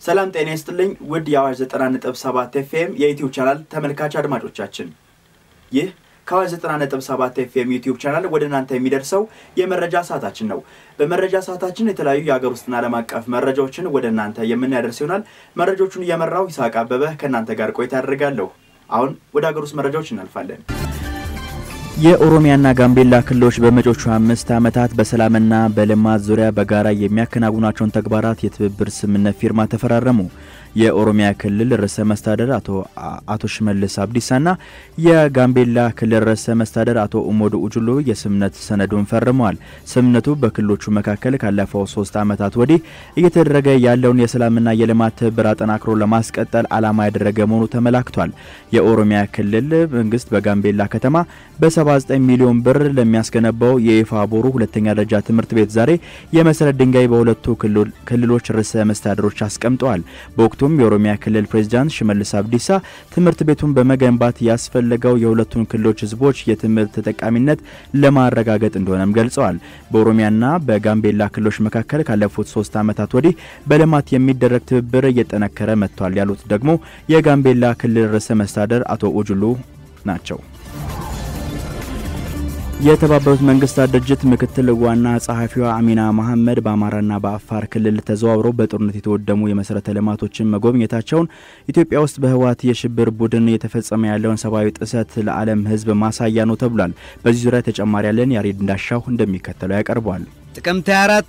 ሰላም ጤና ይስጥልኝ ውድ የአዋሽ 90.7 ኤፍኤም የዩቲዩብ ቻናል ተመልካች አድማጮቻችን፣ ይህ ከአዋሽ 90.7 ኤፍኤም ዩቲዩብ ቻናል ወደ እናንተ የሚደርሰው የመረጃ ሰዓታችን ነው። በመረጃ ሰዓታችን የተለያዩ የሀገር ውስጥና ዓለም አቀፍ መረጃዎችን ወደ እናንተ የምናደርስ ይሆናል። መረጃዎቹን እየመራው ይስሐቅ አበበ ከእናንተ ጋር ቆይታ ያደርጋለሁ። አሁን ወደ ሀገር ውስጥ መረጃዎች እናልፋለን። የኦሮሚያና ጋምቤላ ክልሎች በመጪዎቹ አምስት ዓመታት በሰላምና በልማት ዙሪያ በጋራ የሚያከናውኗቸውን ተግባራት የትብብር ስምምነት ፊርማ ተፈራረሙ። የኦሮሚያ ክልል ርዕሰ መስተዳደር አቶ አቶ ሽመልስ አብዲሳና የጋምቤላ ክልል ርዕሰ መስተዳደር አቶ ኡሞዱ ኡጁሎ የስምምነት ሰነዱን ፈርመዋል። ስምምነቱ በክልሎቹ መካከል ካለፈው ሶስት ዓመታት ወዲህ እየተደረገ ያለውን የሰላምና የልማት ትብብር አጠናክሮ ለማስቀጠል ዓላማ ያደረገ መሆኑ ተመላክቷል። የኦሮሚያ ክልል መንግስት በጋምቤላ ከተማ በ79 ሚሊዮን ብር ለሚያስገነባው የኢፋ ቦሩ ሁለተኛ ደረጃ ትምህርት ቤት ዛሬ የመሰረት ድንጋይ በሁለቱ ክልሎች ርዕሰ መስተዳድሮች አስቀምጠዋል። በወቅቱም የኦሮሚያ ክልል ፕሬዚዳንት ሽመልስ አብዲሳ ትምህርት ቤቱን በመገንባት ያስፈለገው የሁለቱን ክልሎች ሕዝቦች የትምህርት ተጠቃሚነት ለማረጋገጥ እንደሆነም ገልጸዋል። በኦሮሚያና በጋምቤላ ክልሎች መካከል ካለፉት ሶስት ዓመታት ወዲህ በልማት የሚደረግ ትብብር እየጠነከረ መጥቷል ያሉት ደግሞ የጋምቤላ ክልል ርዕሰ መስተዳደር አቶ ኡጁሉ ናቸው። የተባበሩት መንግስታት ድርጅት ምክትል ዋና ጸሐፊዋ አሚና መሐመድ በአማራና በአፋር ክልል ተዘዋውረው በጦርነት የተወደሙ የመሰረተ ልማቶችን መጎብኘታቸውን ኢትዮጵያ ውስጥ በህወሓት የሽብር ቡድን የተፈጸመ ያለውን ሰብአዊ ጥሰት ለዓለም ህዝብ ማሳያ ነው ተብሏል። በዚህ ዙሪያ ተጨማሪ ያለን ያሬድ እንዳሻው እንደሚከተለው ያቀርበዋል። ጥቅምት 24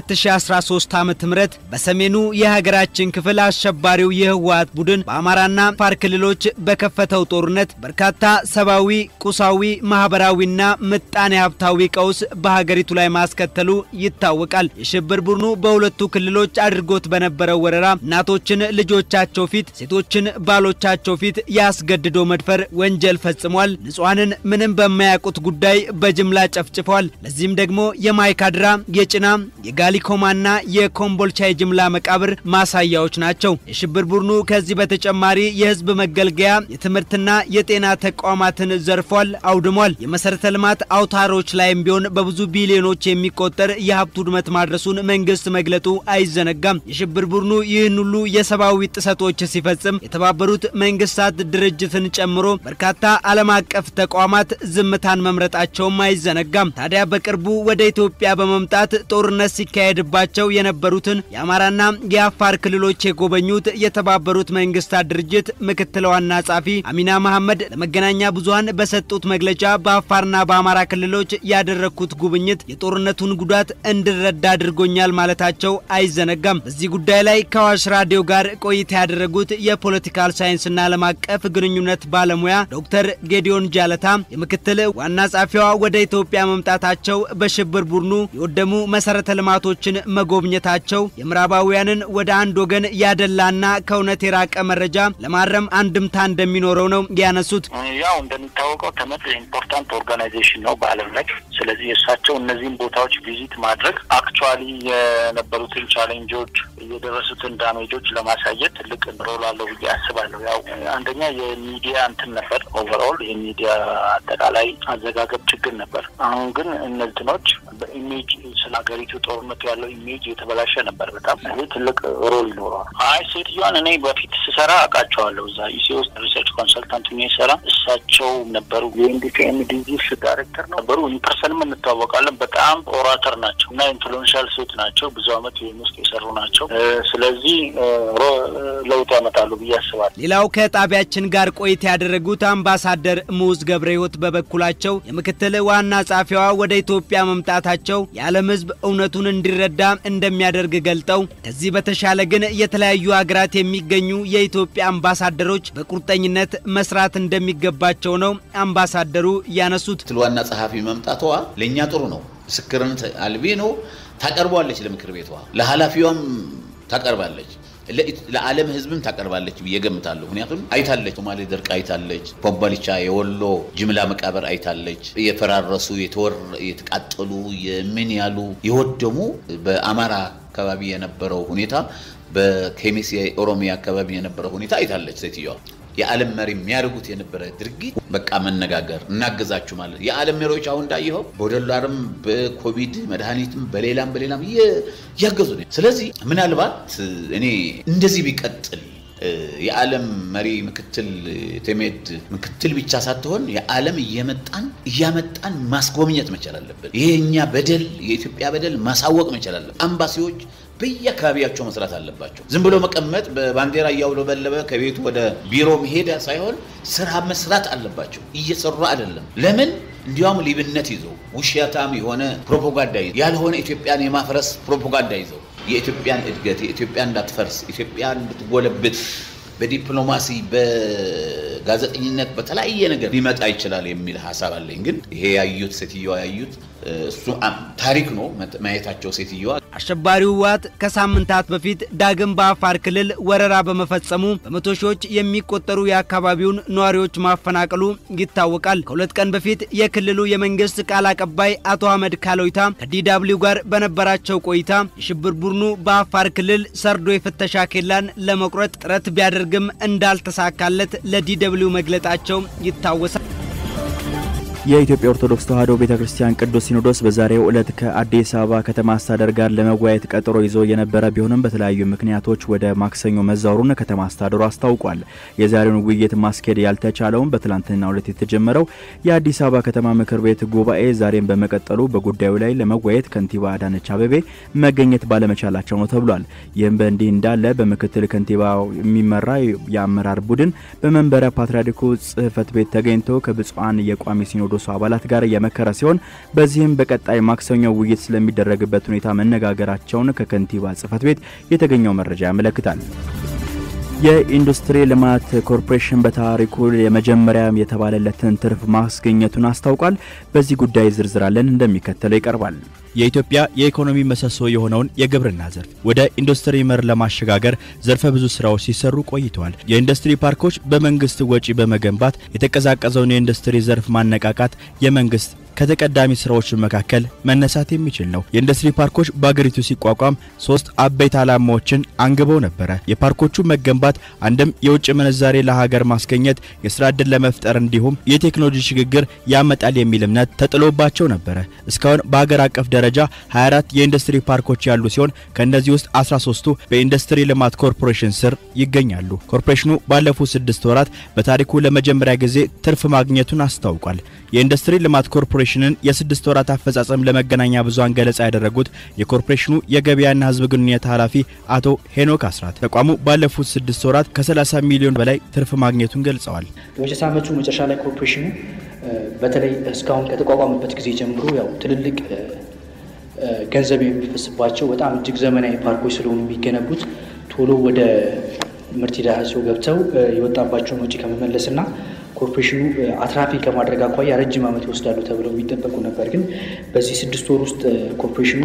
2013 ዓ.ም በሰሜኑ የሀገራችን ክፍል አሸባሪው የህወሓት ቡድን በአማራና አፋር ክልሎች በከፈተው ጦርነት በርካታ ሰብአዊ፣ ቁሳዊ፣ ማህበራዊና ምጣኔ ሀብታዊ ቀውስ በሀገሪቱ ላይ ማስከተሉ ይታወቃል። የሽብር ቡድኑ በሁለቱ ክልሎች አድርጎት በነበረው ወረራ እናቶችን ልጆቻቸው ፊት፣ ሴቶችን ባሎቻቸው ፊት ያስገድዶ መድፈር ወንጀል ፈጽሟል። ንጹሐንን ምንም በማያውቁት ጉዳይ በጅምላ ጨፍጭፈዋል። ለዚህም ደግሞ የማይካድራ የጭና የጋሊኮማና የኮምቦልቻ የጅምላ መቃብር ማሳያዎች ናቸው። የሽብር ቡድኑ ከዚህ በተጨማሪ የህዝብ መገልገያ የትምህርትና የጤና ተቋማትን ዘርፏል፣ አውድሟል። የመሰረተ ልማት አውታሮች ላይም ቢሆን በብዙ ቢሊዮኖች የሚቆጠር የሀብት ውድመት ማድረሱን መንግስት መግለጡ አይዘነጋም። የሽብር ቡድኑ ይህን ሁሉ የሰብአዊ ጥሰቶች ሲፈጽም የተባበሩት መንግስታት ድርጅትን ጨምሮ በርካታ ዓለም አቀፍ ተቋማት ዝምታን መምረጣቸውም አይዘነጋም። ታዲያ በቅርቡ ወደ ኢትዮጵያ በመ መምጣት ጦርነት ሲካሄድባቸው የነበሩትን የአማራና የአፋር ክልሎች የጎበኙት የተባበሩት መንግስታት ድርጅት ምክትል ዋና ጸሐፊ አሚና መሐመድ ለመገናኛ ብዙኃን በሰጡት መግለጫ በአፋርና በአማራ ክልሎች ያደረግኩት ጉብኝት የጦርነቱን ጉዳት እንድረዳ አድርጎኛል ማለታቸው አይዘነጋም። በዚህ ጉዳይ ላይ ከአዋሽ ራዲዮ ጋር ቆይታ ያደረጉት የፖለቲካል ሳይንስና ዓለም አቀፍ ግንኙነት ባለሙያ ዶክተር ጌዲዮን ጃለታ የምክትል ዋና ጸሐፊዋ ወደ ኢትዮጵያ መምጣታቸው በሽብር ቡድኑ የወደሙ መሰረተ ልማቶችን መጎብኘታቸው የምዕራባውያንን ወደ አንድ ወገን ያደላና ከእውነት የራቀ መረጃ ለማረም አንድምታ እንደሚኖረው ነው ያነሱት። ያው እንደሚታወቀው ተመድ ኢምፖርታንት ኦርጋናይዜሽን ነው በዓለም ላይ። ስለዚህ የእሳቸው እነዚህን ቦታዎች ቪዚት ማድረግ አክቹዋሊ የነበሩትን ቻሌንጆች የደረሱትን ዳሜጆች ለማሳየት ትልቅ ሮል አለው ብዬ አስባለሁ። ያው አንደኛ የሚዲያ እንትን ነበር፣ ኦቨርኦል የሚዲያ አጠቃላይ አዘጋገብ ችግር ነበር። አሁን ግን እነዚህኖች በኢሜጅ ስለ ሀገሪቱ ጦርነቱ ያለው ኢሜጅ የተበላሸ ነበር። በጣም ይህ ትልቅ ሮል ይኖረዋል። አይ ሴትዮዋን እኔ በፊት ስሰራ አውቃቸዋለሁ። እዛ ኢሲ ውስጥ ሪሰርች ኮንሰልታንት ሰራ እሳቸው ነበሩ። የኢንዲሲኤም ዲዚስ ዳይሬክተር ነበሩ። ኢንፐርሰንም እንተዋወቃለን። በጣም ኦራተር ናቸው እና ኢንፍሉዌንሻል ሴት ናቸው። ብዙ አመት ዩኤን ውስጥ የሰሩ ናቸው። ስለዚህ ለውጥ ያመጣሉ ብዬ አስባለሁ። ሌላው ከጣቢያችን ጋር ቆይታ ያደረጉት አምባሳደር ሙዝ ገብረ ሕይወት በበኩላቸው የምክትል ዋና ጸሐፊዋ ወደ ኢትዮጵያ መምጣታቸው የዓለም ሕዝብ እውነቱን እንዲረዳ እንደሚያደርግ ገልጠው ከዚህ በተሻለ ግን የተለያዩ ሀገራት የሚገኙ የኢትዮጵያ አምባሳደሮች በቁርጠኝነት መስራት እንደሚገባቸው ነው አምባሳደሩ ያነሱት። ምክትል ዋና ጸሐፊ መምጣቷ ለእኛ ጥሩ ነው። ምስክርነት አልቢ ነው። ታቀርቧለች፣ ለምክር ቤቷ ለኃላፊዋም ታቀርባለች፣ ለዓለም ህዝብም ታቀርባለች ብዬ ገምታለሁ። ምክንያቱም አይታለች፣ ሶማሌ ደርቅ አይታለች፣ ኮምቦልቻ የወሎ ጅምላ መቃብር አይታለች፣ የፈራረሱ የተቃጠሉ የምን ያሉ የወደሙ በአማራ አካባቢ የነበረው ሁኔታ በኬሚስ የኦሮሚያ አካባቢ የነበረው ሁኔታ አይታለች ሴትዮዋ። የዓለም መሪ የሚያደርጉት የነበረ ድርጊት በቃ መነጋገር እናገዛችሁ ማለት የዓለም መሪዎች አሁን እንዳየኸው በዶላርም በኮቪድ መድኃኒትም በሌላም በሌላም እያገዙ ነው። ስለዚህ ምናልባት እኔ እንደዚህ ቢቀጥል የዓለም መሪ ምክትል ቴሜድ ምክትል ብቻ ሳትሆን የዓለም እየመጣን እያመጣን ማስጎብኘት መቻል አለብን። ይሄ እኛ በደል የኢትዮጵያ በደል ማሳወቅ መቻል አለብን። አምባሲዎች በየአካባቢያቸው መስራት አለባቸው። ዝም ብሎ መቀመጥ በባንዲራ እያውለበለበ ከቤቱ ወደ ቢሮ መሄድ ሳይሆን ስራ መስራት አለባቸው። እየሰሩ አይደለም። ለምን? እንዲያውም ሊብነት ይዘው ውሸታም የሆነ ፕሮፓጋንዳ ይዘው ያልሆነ ኢትዮጵያን የማፍረስ ፕሮፓጋንዳ ይዘው የኢትዮጵያን እድገት የኢትዮጵያ እንዳትፈርስ ኢትዮጵያ እንድትጎለብት በዲፕሎማሲ በጋዜጠኝነት በተለያየ ነገር ሊመጣ ይችላል የሚል ሀሳብ አለኝ። ግን ይሄ ያዩት ሴትዮዋ ያዩት እሱ ታሪክ ነው ማየታቸው ሴትዮዋ አሸባሪው ህወሓት ከሳምንታት በፊት ዳግም በአፋር ክልል ወረራ በመፈጸሙ በመቶ ሺዎች የሚቆጠሩ የአካባቢውን ነዋሪዎች ማፈናቀሉ ይታወቃል። ከሁለት ቀን በፊት የክልሉ የመንግስት ቃል አቀባይ አቶ አህመድ ካሎይታ ከዲዳብሊው ጋር በነበራቸው ቆይታ የሽብር ቡድኑ በአፋር ክልል ሰርዶ የፍተሻ ኬላን ለመቁረጥ ጥረት ቢያደርግም እንዳልተሳካለት ለዲደብሊው መግለጣቸው ይታወሳል። የኢትዮጵያ ኦርቶዶክስ ተዋሕዶ ቤተ ክርስቲያን ቅዱስ ሲኖዶስ በዛሬው ዕለት ከአዲስ አበባ ከተማ አስተዳደር ጋር ለመወያየት ቀጠሮ ይዞ የነበረ ቢሆንም በተለያዩ ምክንያቶች ወደ ማክሰኞ መዛወሩን ከተማ አስተዳደሩ አስታውቋል። የዛሬውን ውይይት ማስኬድ ያልተቻለውም በትላንትናው ዕለት የተጀመረው የአዲስ አበባ ከተማ ምክር ቤት ጉባኤ ዛሬም በመቀጠሉ በጉዳዩ ላይ ለመወያየት ከንቲባ አዳነች አቤቤ መገኘት ባለመቻላቸው ነው ተብሏል። ይህም በእንዲህ እንዳለ በምክትል ከንቲባ የሚመራ የአመራር ቡድን በመንበረ ፓትርያርኩ ጽሕፈት ቤት ተገኝቶ ከብፁዓን የቋሚ ሲኖዶ ሲኖዶሱ አባላት ጋር የመከረ ሲሆን በዚህም በቀጣይ ማክሰኞ ውይይት ስለሚደረግበት ሁኔታ መነጋገራቸውን ከከንቲባ ጽሕፈት ቤት የተገኘው መረጃ ያመለክታል። የኢንዱስትሪ ልማት ኮርፖሬሽን በታሪኩ የመጀመሪያ የተባለለትን ትርፍ ማስገኘቱን አስታውቋል። በዚህ ጉዳይ ዝርዝር አለን እንደሚከተለው ይቀርባል። የኢትዮጵያ የኢኮኖሚ ምሰሶ የሆነውን የግብርና ዘርፍ ወደ ኢንዱስትሪ መር ለማሸጋገር ዘርፈ ብዙ ስራዎች ሲሰሩ ቆይተዋል። የኢንዱስትሪ ፓርኮች በመንግስት ወጪ በመገንባት የተቀዛቀዘውን የኢንዱስትሪ ዘርፍ ማነቃቃት የመንግስት ከተቀዳሚ ስራዎች መካከል መነሳት የሚችል ነው። የኢንዱስትሪ ፓርኮች በአገሪቱ ሲቋቋም ሶስት አበይት ዓላማዎችን አንግበው ነበረ። የፓርኮቹ መገንባት አንድም የውጭ ምንዛሬ ለሀገር ማስገኘት፣ የስራ ዕድል ለመፍጠር እንዲሁም የቴክኖሎጂ ሽግግር ያመጣል የሚል እምነት ተጥሎባቸው ነበረ። እስካሁን በሀገር አቀፍ ደረጃ 24 የኢንዱስትሪ ፓርኮች ያሉ ሲሆን ከእነዚህ ውስጥ 13ቱ በኢንዱስትሪ ልማት ኮርፖሬሽን ስር ይገኛሉ። ኮርፖሬሽኑ ባለፉት ስድስት ወራት በታሪኩ ለመጀመሪያ ጊዜ ትርፍ ማግኘቱን አስታውቋል። የኢንዱስትሪ ልማት ኮርፖሬሽንን የስድስት ወራት አፈጻጸም ለመገናኛ ብዙሃን ገለጻ ያደረጉት የኮርፖሬሽኑ የገበያና ሕዝብ ግንኙነት ኃላፊ አቶ ሄኖክ አስራት ተቋሙ ባለፉት ስድስት ወራት ከ30 ሚሊዮን በላይ ትርፍ ማግኘቱን ገልጸዋል። በበጀት ዓመቱ መጨረሻ ላይ ኮርፖሬሽኑ በተለይ እስካሁን ከተቋቋመበት ጊዜ ጀምሮ ያው ትልልቅ ገንዘብ የሚፈስባቸው በጣም እጅግ ዘመናዊ ፓርኮች ስለሆኑ የሚገነቡት ቶሎ ወደ ምርት ሂደታቸው ገብተው የወጣባቸውን ወጪ ከመመለስና ኮርፖሬሽኑ አትራፊ ከማድረግ አኳያ ረጅም ዓመት ይወስዳሉ ተብለው የሚጠበቁ ነበር። ግን በዚህ ስድስት ወር ውስጥ ኮርፖሬሽኑ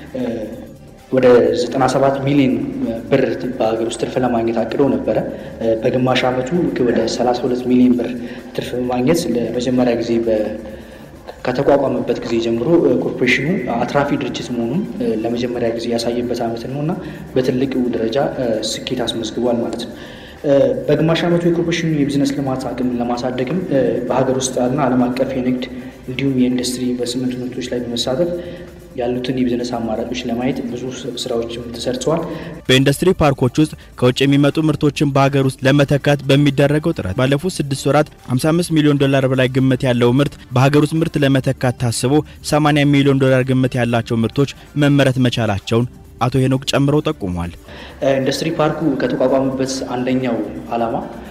ወደ 97 ሚሊዮን ብር በሀገር ውስጥ ትርፍ ለማግኘት አቅደው ነበረ። በግማሽ ዓመቱ ወደ 32 ሚሊዮን ብር ትርፍ በማግኘት ለመጀመሪያ ጊዜ ከተቋቋመበት ጊዜ ጀምሮ ኮርፖሬሽኑ አትራፊ ድርጅት መሆኑን ለመጀመሪያ ጊዜ ያሳየበት ዓመት ነው እና በትልቅ ደረጃ ስኬት አስመዝግቧል ማለት ነው። በግማሽ ዓመቱ የኮርፖሬሽኑ የቢዝነስ ልማት አቅም ለማሳደግም በሀገር ውስጥና ዓለም አቀፍ የንግድ እንዲሁም የኢንዱስትሪ ኢንቨስትመንት ምርቶች ላይ በመሳተፍ ያሉትን የቢዝነስ አማራጮች ለማየት ብዙ ስራዎችም ተሰርተዋል። በኢንዱስትሪ ፓርኮች ውስጥ ከውጭ የሚመጡ ምርቶችን በሀገር ውስጥ ለመተካት በሚደረገው ጥረት ባለፉት ስድስት ወራት 55 ሚሊዮን ዶላር በላይ ግምት ያለው ምርት በሀገር ውስጥ ምርት ለመተካት ታስቦ 80 ሚሊዮን ዶላር ግምት ያላቸው ምርቶች መመረት መቻላቸውን አቶ ሄኖክ ጨምረው ጠቁሟል። ኢንዱስትሪ ፓርኩ ከተቋቋመበት አንደኛው ዓላማ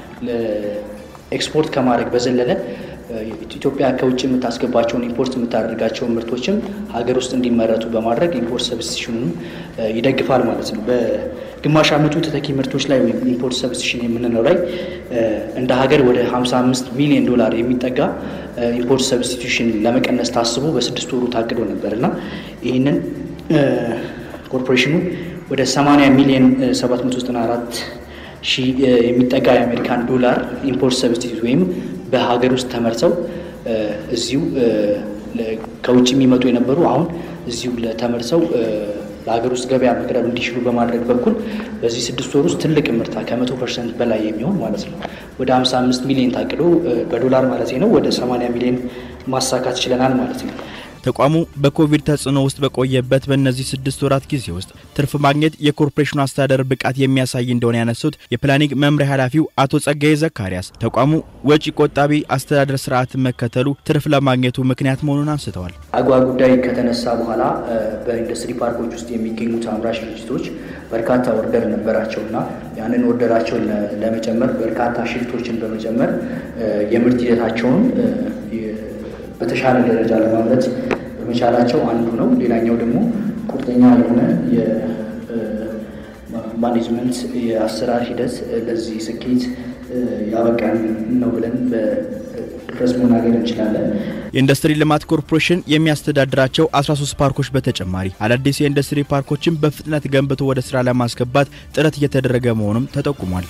ኤክስፖርት ከማድረግ በዘለለ ኢትዮጵያ ከውጭ የምታስገባቸውን ኢምፖርት የምታደርጋቸውን ምርቶችም ሀገር ውስጥ እንዲመረቱ በማድረግ ኢምፖርት ሰብስቲሽኑን ይደግፋል ማለት ነው። በግማሽ ዓመቱ ተተኪ ምርቶች ላይ ወይም ኢምፖርት ሰብስቲሽን የምንለው ላይ እንደ ሀገር ወደ 55 ሚሊዮን ዶላር የሚጠጋ ኢምፖርት ሰብስቲቱሽን ለመቀነስ ታስቦ በስድስት ወሩ ታቅዶ ነበር እና ይህንን ኮርፖሬሽኑ ወደ 80 ሚሊዮን 794 ሺህ የሚጠጋ የአሜሪካን ዶላር ኢምፖርት ሰብስቲቱት ወይም በሀገር ውስጥ ተመርተው እዚሁ ከውጭ የሚመጡ የነበሩ አሁን እዚሁ ተመርተው ለሀገር ውስጥ ገበያ መቅረብ እንዲችሉ በማድረግ በኩል በዚህ ስድስት ወር ውስጥ ትልቅ ምርታ ከመቶ ፐርሰንት በላይ የሚሆን ማለት ነው ወደ 55 ሚሊዮን ታቅዶ በዶላር ማለት ነው ወደ 80 ሚሊዮን ማሳካት ችለናል ማለት ነው። ተቋሙ በኮቪድ ተጽዕኖ ውስጥ በቆየበት በእነዚህ ስድስት ወራት ጊዜ ውስጥ ትርፍ ማግኘት የኮርፖሬሽኑ አስተዳደር ብቃት የሚያሳይ እንደሆነ ያነሱት የፕላኒንግ መምሪያ ኃላፊው አቶ ጸጋዬ ዘካሪያስ ተቋሙ ወጪ ቆጣቢ አስተዳደር ስርዓትን መከተሉ ትርፍ ለማግኘቱ ምክንያት መሆኑን አንስተዋል። አጓ ጉዳይ ከተነሳ በኋላ በኢንዱስትሪ ፓርኮች ውስጥ የሚገኙት አምራች ድርጅቶች በርካታ ኦርደር ነበራቸውና ያንን ኦርደራቸውን ለመጨመር በርካታ ሽፍቶችን በመጨመር የምርት ሂደታቸውን በተሻለ ደረጃ ለማምረት በመቻላቸው አንዱ ነው። ሌላኛው ደግሞ ቁርጠኛ የሆነ የማኔጅመንት የአሰራር ሂደት ለዚህ ስኬት ያበቃን ነው ብለን በድፍረት መናገር እንችላለን። የኢንዱስትሪ ልማት ኮርፖሬሽን የሚያስተዳድራቸው 13 ፓርኮች በተጨማሪ አዳዲስ የኢንዱስትሪ ፓርኮችን በፍጥነት ገንብቶ ወደ ስራ ለማስገባት ጥረት እየተደረገ መሆኑም ተጠቁሟል።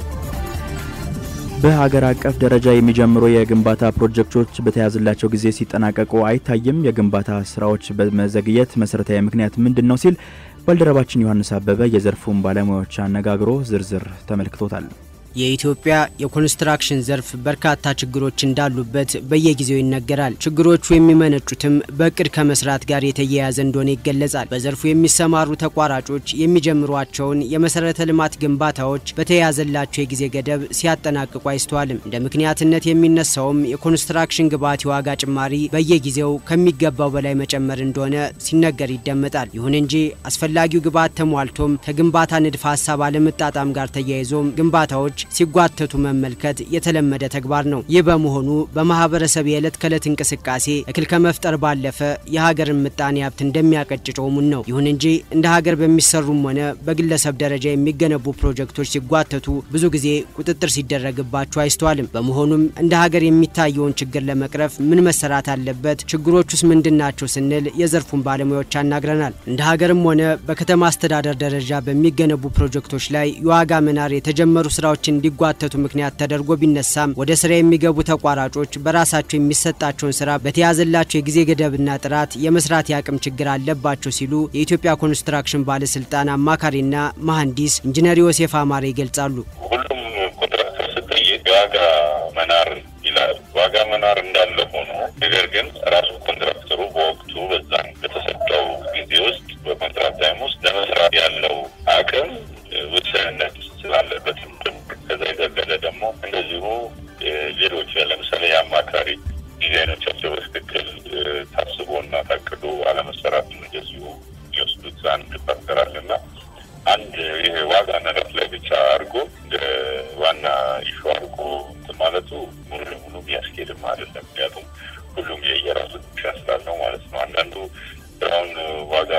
በሀገር አቀፍ ደረጃ የሚጀምሩ የግንባታ ፕሮጀክቶች በተያዘላቸው ጊዜ ሲጠናቀቁ አይታይም። የግንባታ ስራዎች በመዘግየት መሰረታዊ ምክንያት ምንድን ነው ሲል ባልደረባችን ዮሐንስ አበበ የዘርፉን ባለሙያዎች አነጋግሮ ዝርዝር ተመልክቶታል። የኢትዮጵያ የኮንስትራክሽን ዘርፍ በርካታ ችግሮች እንዳሉበት በየጊዜው ይነገራል። ችግሮቹ የሚመነጩትም በእቅድ ከመስራት ጋር የተያያዘ እንደሆነ ይገለጻል። በዘርፉ የሚሰማሩ ተቋራጮች የሚጀምሯቸውን የመሰረተ ልማት ግንባታዎች በተያያዘላቸው የጊዜ ገደብ ሲያጠናቅቁ አይስተዋልም። እንደ ምክንያትነት የሚነሳውም የኮንስትራክሽን ግብዓት የዋጋ ጭማሪ በየጊዜው ከሚገባው በላይ መጨመር እንደሆነ ሲነገር ይደመጣል። ይሁን እንጂ አስፈላጊው ግብዓት ተሟልቶም ከግንባታ ንድፈ ሀሳብ አለመጣጣም ጋር ተያይዞም ግንባታዎች ሲጓተቱ መመልከት የተለመደ ተግባር ነው። ይህ በመሆኑ በማህበረሰብ የዕለት ከዕለት እንቅስቃሴ እክል ከመፍጠር ባለፈ የሀገርን ምጣኔ ሀብት እንደሚያቀጭጨው ሙን ነው። ይሁን እንጂ እንደ ሀገር በሚሰሩም ሆነ በግለሰብ ደረጃ የሚገነቡ ፕሮጀክቶች ሲጓተቱ ብዙ ጊዜ ቁጥጥር ሲደረግባቸው አይስተዋልም። በመሆኑም እንደ ሀገር የሚታየውን ችግር ለመቅረፍ ምን መሰራት አለበት፣ ችግሮቹስ ምንድን ናቸው ስንል የዘርፉን ባለሙያዎች አናግረናል። እንደ ሀገርም ሆነ በከተማ አስተዳደር ደረጃ በሚገነቡ ፕሮጀክቶች ላይ የዋጋ መናር የተጀመሩ ስራዎችን እንዲጓተቱ ምክንያት ተደርጎ ቢነሳም ወደ ስራ የሚገቡ ተቋራጮች በራሳቸው የሚሰጣቸውን ስራ በተያዘላቸው የጊዜ ገደብና ጥራት የመስራት የአቅም ችግር አለባቸው ሲሉ የኢትዮጵያ ኮንስትራክሽን ባለስልጣን አማካሪና መሐንዲስ ኢንጂነር ዮሴፍ አማረ ይገልጻሉ። ሁሉም ኮንትራክተር ስጠይቅ የዋጋ መናር ይላል። ዋጋ መናር እንዳለ ሆኖ ነገር ግን ራሱ ኮንትራክተሩ በወቅቱ በዛን በተሰጠው ጊዜ ውስጥ በኮንትራት ታይም ውስጥ ለመስራት ያለው አቅም ውስንነት ስላለበትም ከዛ የዘለለ ደግሞ እንደዚሁ ሌሎች ለምሳሌ የአማካሪ ዲዛይኖቻቸው በትክክል ታስቦና ታቅዶ አለመሰራት እንደዚሁ ሊወስዱት አንድ ፋክተር አለና አንድ ይሄ ዋጋ ንረት ላይ ብቻ አድርጎ እንደ ዋና ኢሹ አድርጎ እንትን ማለቱ ሙሉ ለሙሉ የሚያስኬድም አይደለም። ምክንያቱም ሁሉም የየራሱ ድርሻ ስላለው ማለት ነው። አንዳንዱ ስራውን ዋጋ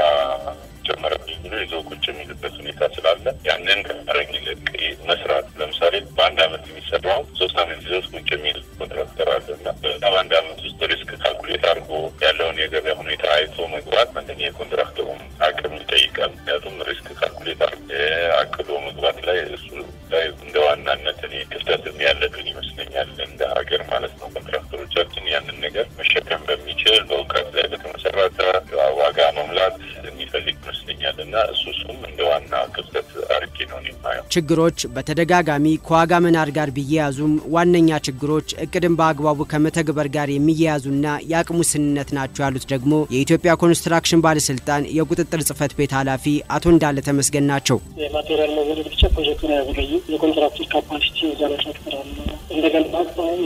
ጨመረብኝ ብሎ ይዞ ቁጭ የሚልበት ሁኔታ ስላለ ያንን ከማድረግ ይልቅ መስራት ለምሳሌ በአንድ አመት የሚሰራው ሶስት አመት ይዞት ቁጭ የሚል ኮንትራክተር አለ እና በአንድ አመት ውስጥ ሪስክ ካልኩሌት አድርጎ ያለውን የገበያ ሁኔታ አይቶ መግባት አንደኛ የኮንትራክተሩም አቅም ይጠይቃል። ምክንያቱም ሪስክ ካልኩሌት አድርጎ አቅዶ መግባት ላይ እሱ ላይ እንደ ዋናነት እኔ ክፍተት ያለብን ይመስለኛል እንደ ሀገር ማለት ነው። ኮንትራክተሮቻችን ያንን ነገር መሸከም በሚችል በእውቀት ላይ በተመሰረተ ዋጋ መሙላት የሚፈልግ ይመስለኛል እና እሱ እሱም እንደ ዋና ክፍተት አርጌ ነው የማየው። ችግሮች በተደጋጋሚ ከዋጋ መናር ጋር ቢያያዙም ዋነኛ ችግሮች እቅድን በአግባቡ ከመተግበር ጋር የሚያያዙና የአቅም ውስንነት ናቸው ያሉት ደግሞ የኢትዮጵያ ኮንስትራክሽን ባለስልጣን የቁጥጥር ጽህፈት ቤት ኃላፊ አቶ እንዳለ ተመስገን ናቸው። የማቴሪያል መወደድ ብቻ ፕሮጀክቱን ያዘገዩ የኮንትራክተር ካፓሲቲ ዛሬ ፋክተር አለ። እንደገና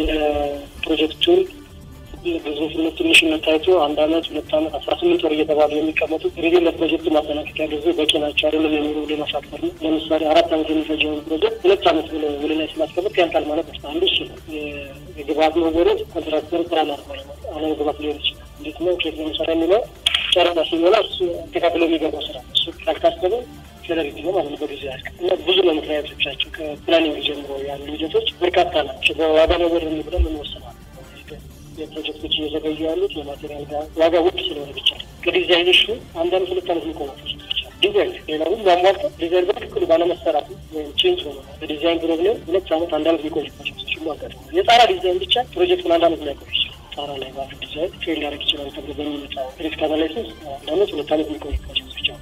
የፕሮጀክቱን ግዙፍነት ትንሽነት ታይቶ አንድ አመት ሁለት አመት አስራ ስምንት ወር እየተባሉ የሚቀመጡ ጊዜ ለፕሮጀክቱ ማጠናቀቂያ ጊዜ በቂ ናቸው አይደለም የሚሉ ሌላ ፋክተር ነው። ለምሳሌ አራት አመት የሚፈጀውን ፕሮጀክት ሁለት አመት ብሎ ውል ላይ ስላስቀመጥ ያንቃል ማለት ነው። አንዱ እሱ ነው። የግብአት መወረድ ኮንትራክተር ፕላን አለመግባት ሊሆን ይችላል። እንዴት ነው ኬት ለምሳሌ የሚለው ጨረታ ሲሞላ እሱ ተካፍሎ የሚገባው ስራ እሱ ካልታሰበ ፌደሪቲ ነው ማለት ነው። በጊዜ ያልቅ እና ብዙ ነው ምክንያቶቻቸው ከፕላኒንግ ጀምሮ ያሉ ሂደቶች በርካታ ናቸው። በዋጋ መወረድ ብለን እንወስናል የፕሮጀክቶች እየዘገዩ ያሉት የማቴሪያል ጋር ዋጋ ውድ ስለሆነ ብቻ ነው። ከዲዛይኔሽኑ አንድ አመት ሁለት አመት የሚቆሙ ፕሮጀክቶች አሉ። ዲዛይን ሌላ ሁሉ አሟልተው ዲዛይን በትክክሉ ባለመሰራቱ ወይም ቼንጅ ሆነ በዲዛይን ፕሮብሌም ሁለት አመት አንድ አመት የሚቆዩ ፕሮጀክቶች ሁሉ አጋጥመዋል። የጣራ ዲዛይን ብቻ ፕሮጀክቱን አንድ አመት ላይቆይ ይችላል። ጣራ ላይ ባሉ ዲዛይን ፌል ሊያደርግ ይችላል ተብሎ በሚመጣው ሪስክ አናላይሲስ አንድ አመት ሁለት አመት የሚቆዩ ፕሮጀክቶች አሉ።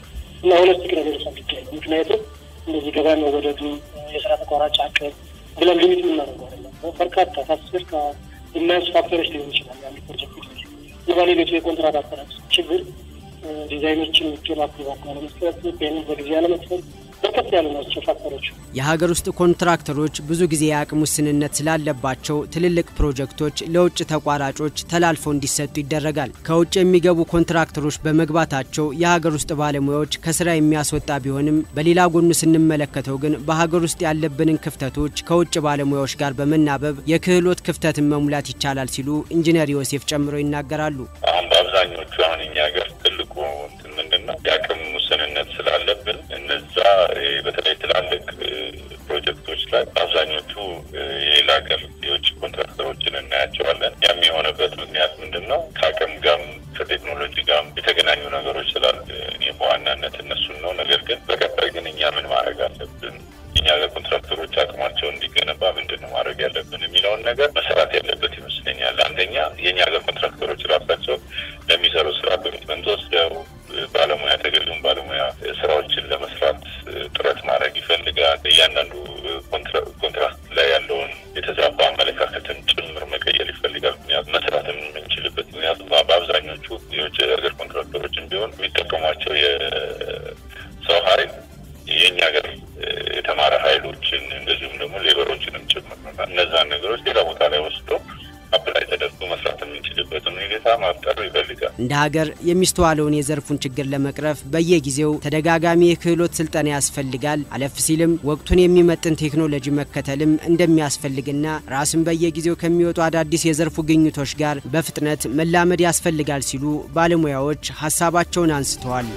እና ሆለስቲክ ነገሮች አድርገን ምክንያቱም እንደዚህ ገበያ መወደዱ የስራ ተቋራጭ አቅም ብለን ሊሚት የምናደርገው አይደለም። በርካታ ከአስር ከሚያንስ ፋክተሮች ሊሆን ይችላል ያሉ ፕሮጀክቶች የባለቤቱ የኮንትራት አሰራር ችግር፣ ዲዛይኖችን ቶሎ አፕሮቫል አለመስጠት፣ ፔመንት በጊዜ አለመክፈል በርከት ያሉ ናቸው ፋክተሮች። የሀገር ውስጥ ኮንትራክተሮች ብዙ ጊዜ የአቅም ውስንነት ስላለባቸው ትልልቅ ፕሮጀክቶች ለውጭ ተቋራጮች ተላልፈው እንዲሰጡ ይደረጋል። ከውጭ የሚገቡ ኮንትራክተሮች በመግባታቸው የሀገር ውስጥ ባለሙያዎች ከስራ የሚያስወጣ ቢሆንም በሌላ ጎኑ ስንመለከተው ግን በሀገር ውስጥ ያለብንን ክፍተቶች ከውጭ ባለሙያዎች ጋር በመናበብ የክህሎት ክፍተትን መሙላት ይቻላል ሲሉ ኢንጂነር ዮሴፍ ጨምረው ይናገራሉ። አሁን በአብዛኞቹ አሁን እኛ ሀገር ትልቁ እንትን ምንድን ነው የአቅም ውስንነት ስላለብን እነዛ በተለይ ትላልቅ ፕሮጀክቶች ላይ አብዛኞቹ የሌላ ሀገር የውጭ ኮንትራክተሮችን እናያቸዋለን። ያም የሆነበት ምክንያት ምንድን ነው? ከአቅም ጋርም ከቴክኖሎጂ ጋርም የተገናኙ ነገሮች ስላሉ እኔ በዋናነት እነሱን ነው። ነገር ግን በቀጣይ ግን እኛ ምን ማድረግ አለብን የኛ ሀገር ኮንትራክተሮች አቅማቸው እንዲገነባ ምንድን ነው ማድረግ ያለብን የሚለውን ነገር መሰራት ያለበት ይመስለኛል። አንደኛ የእኛ ሀገር ኮንትራክተሮች ራሳቸው ለሚሰሩ ስራ ኮሚትመንት ወስደው ባለሙያ ተገቢውን ባለሙያ ስራዎችን ለመስራት ጥረት ማድረግ ይፈልጋል። እያንዳንዱ ኮንትራክት ላይ ያለውን የተዛባ አመለካከትን ጭምር መቀየር ይፈልጋል። ምክንያቱም መስራትም የምንችልበት ምክንያቱም በአብዛኞቹ የውጭ ሀገር ኮንትራክተሮችን ቢሆን የሚጠቀሟቸው የሰው ኃይል የእኛ ሀገር የተማረ ኃይሎችን እንደዚሁም ደግሞ ሌበሮችንም ጭምር እነዛን ነገሮች ሌላ ቦታ ላይ ወስዶ አፕላይ ተደርጎ መስራት የምንችልበትን ሁኔታ ማፍጠር ይፈልጋል። እንደ ሀገር የሚስተዋለውን የዘርፉን ችግር ለመቅረፍ በየጊዜው ተደጋጋሚ የክህሎት ስልጠና ያስፈልጋል። አለፍ ሲልም ወቅቱን የሚመጥን ቴክኖሎጂ መከተልም እንደሚያስፈልግና ራስን በየጊዜው ከሚወጡ አዳዲስ የዘርፉ ግኝቶች ጋር በፍጥነት መላመድ ያስፈልጋል ሲሉ ባለሙያዎች ሀሳባቸውን አንስተዋል።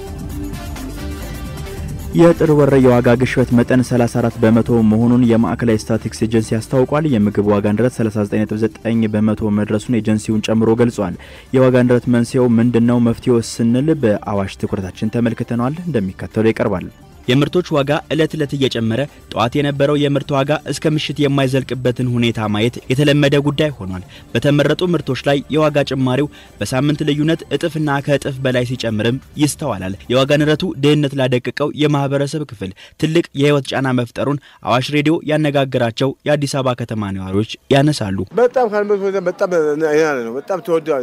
የጥር ወር የዋጋ ግሽበት መጠን 34 በመቶ መሆኑን የማዕከላዊ ስታቲክስ ኤጀንሲ አስታውቋል። የምግብ ዋጋ ንረት 39.9 በመቶ መድረሱን ኤጀንሲውን ጨምሮ ገልጿል። የዋጋ ንረት መንስኤው ምንድነው? መፍትሄው ስንል በአዋሽ ትኩረታችን ተመልክተነዋል። እንደሚከተለው ይቀርባል። የምርቶች ዋጋ ዕለት ዕለት እየጨመረ ጠዋት የነበረው የምርት ዋጋ እስከ ምሽት የማይዘልቅበትን ሁኔታ ማየት የተለመደ ጉዳይ ሆኗል። በተመረጡ ምርቶች ላይ የዋጋ ጭማሪው በሳምንት ልዩነት እጥፍና ከእጥፍ በላይ ሲጨምርም ይስተዋላል። የዋጋ ንረቱ ድህነት ላደቀቀው የማህበረሰብ ክፍል ትልቅ የህይወት ጫና መፍጠሩን አዋሽ ሬዲዮ ያነጋገራቸው የአዲስ አበባ ከተማ ነዋሪዎች ያነሳሉ። በጣም ካልመት በጣም ነው። በጣም ተወደዋል።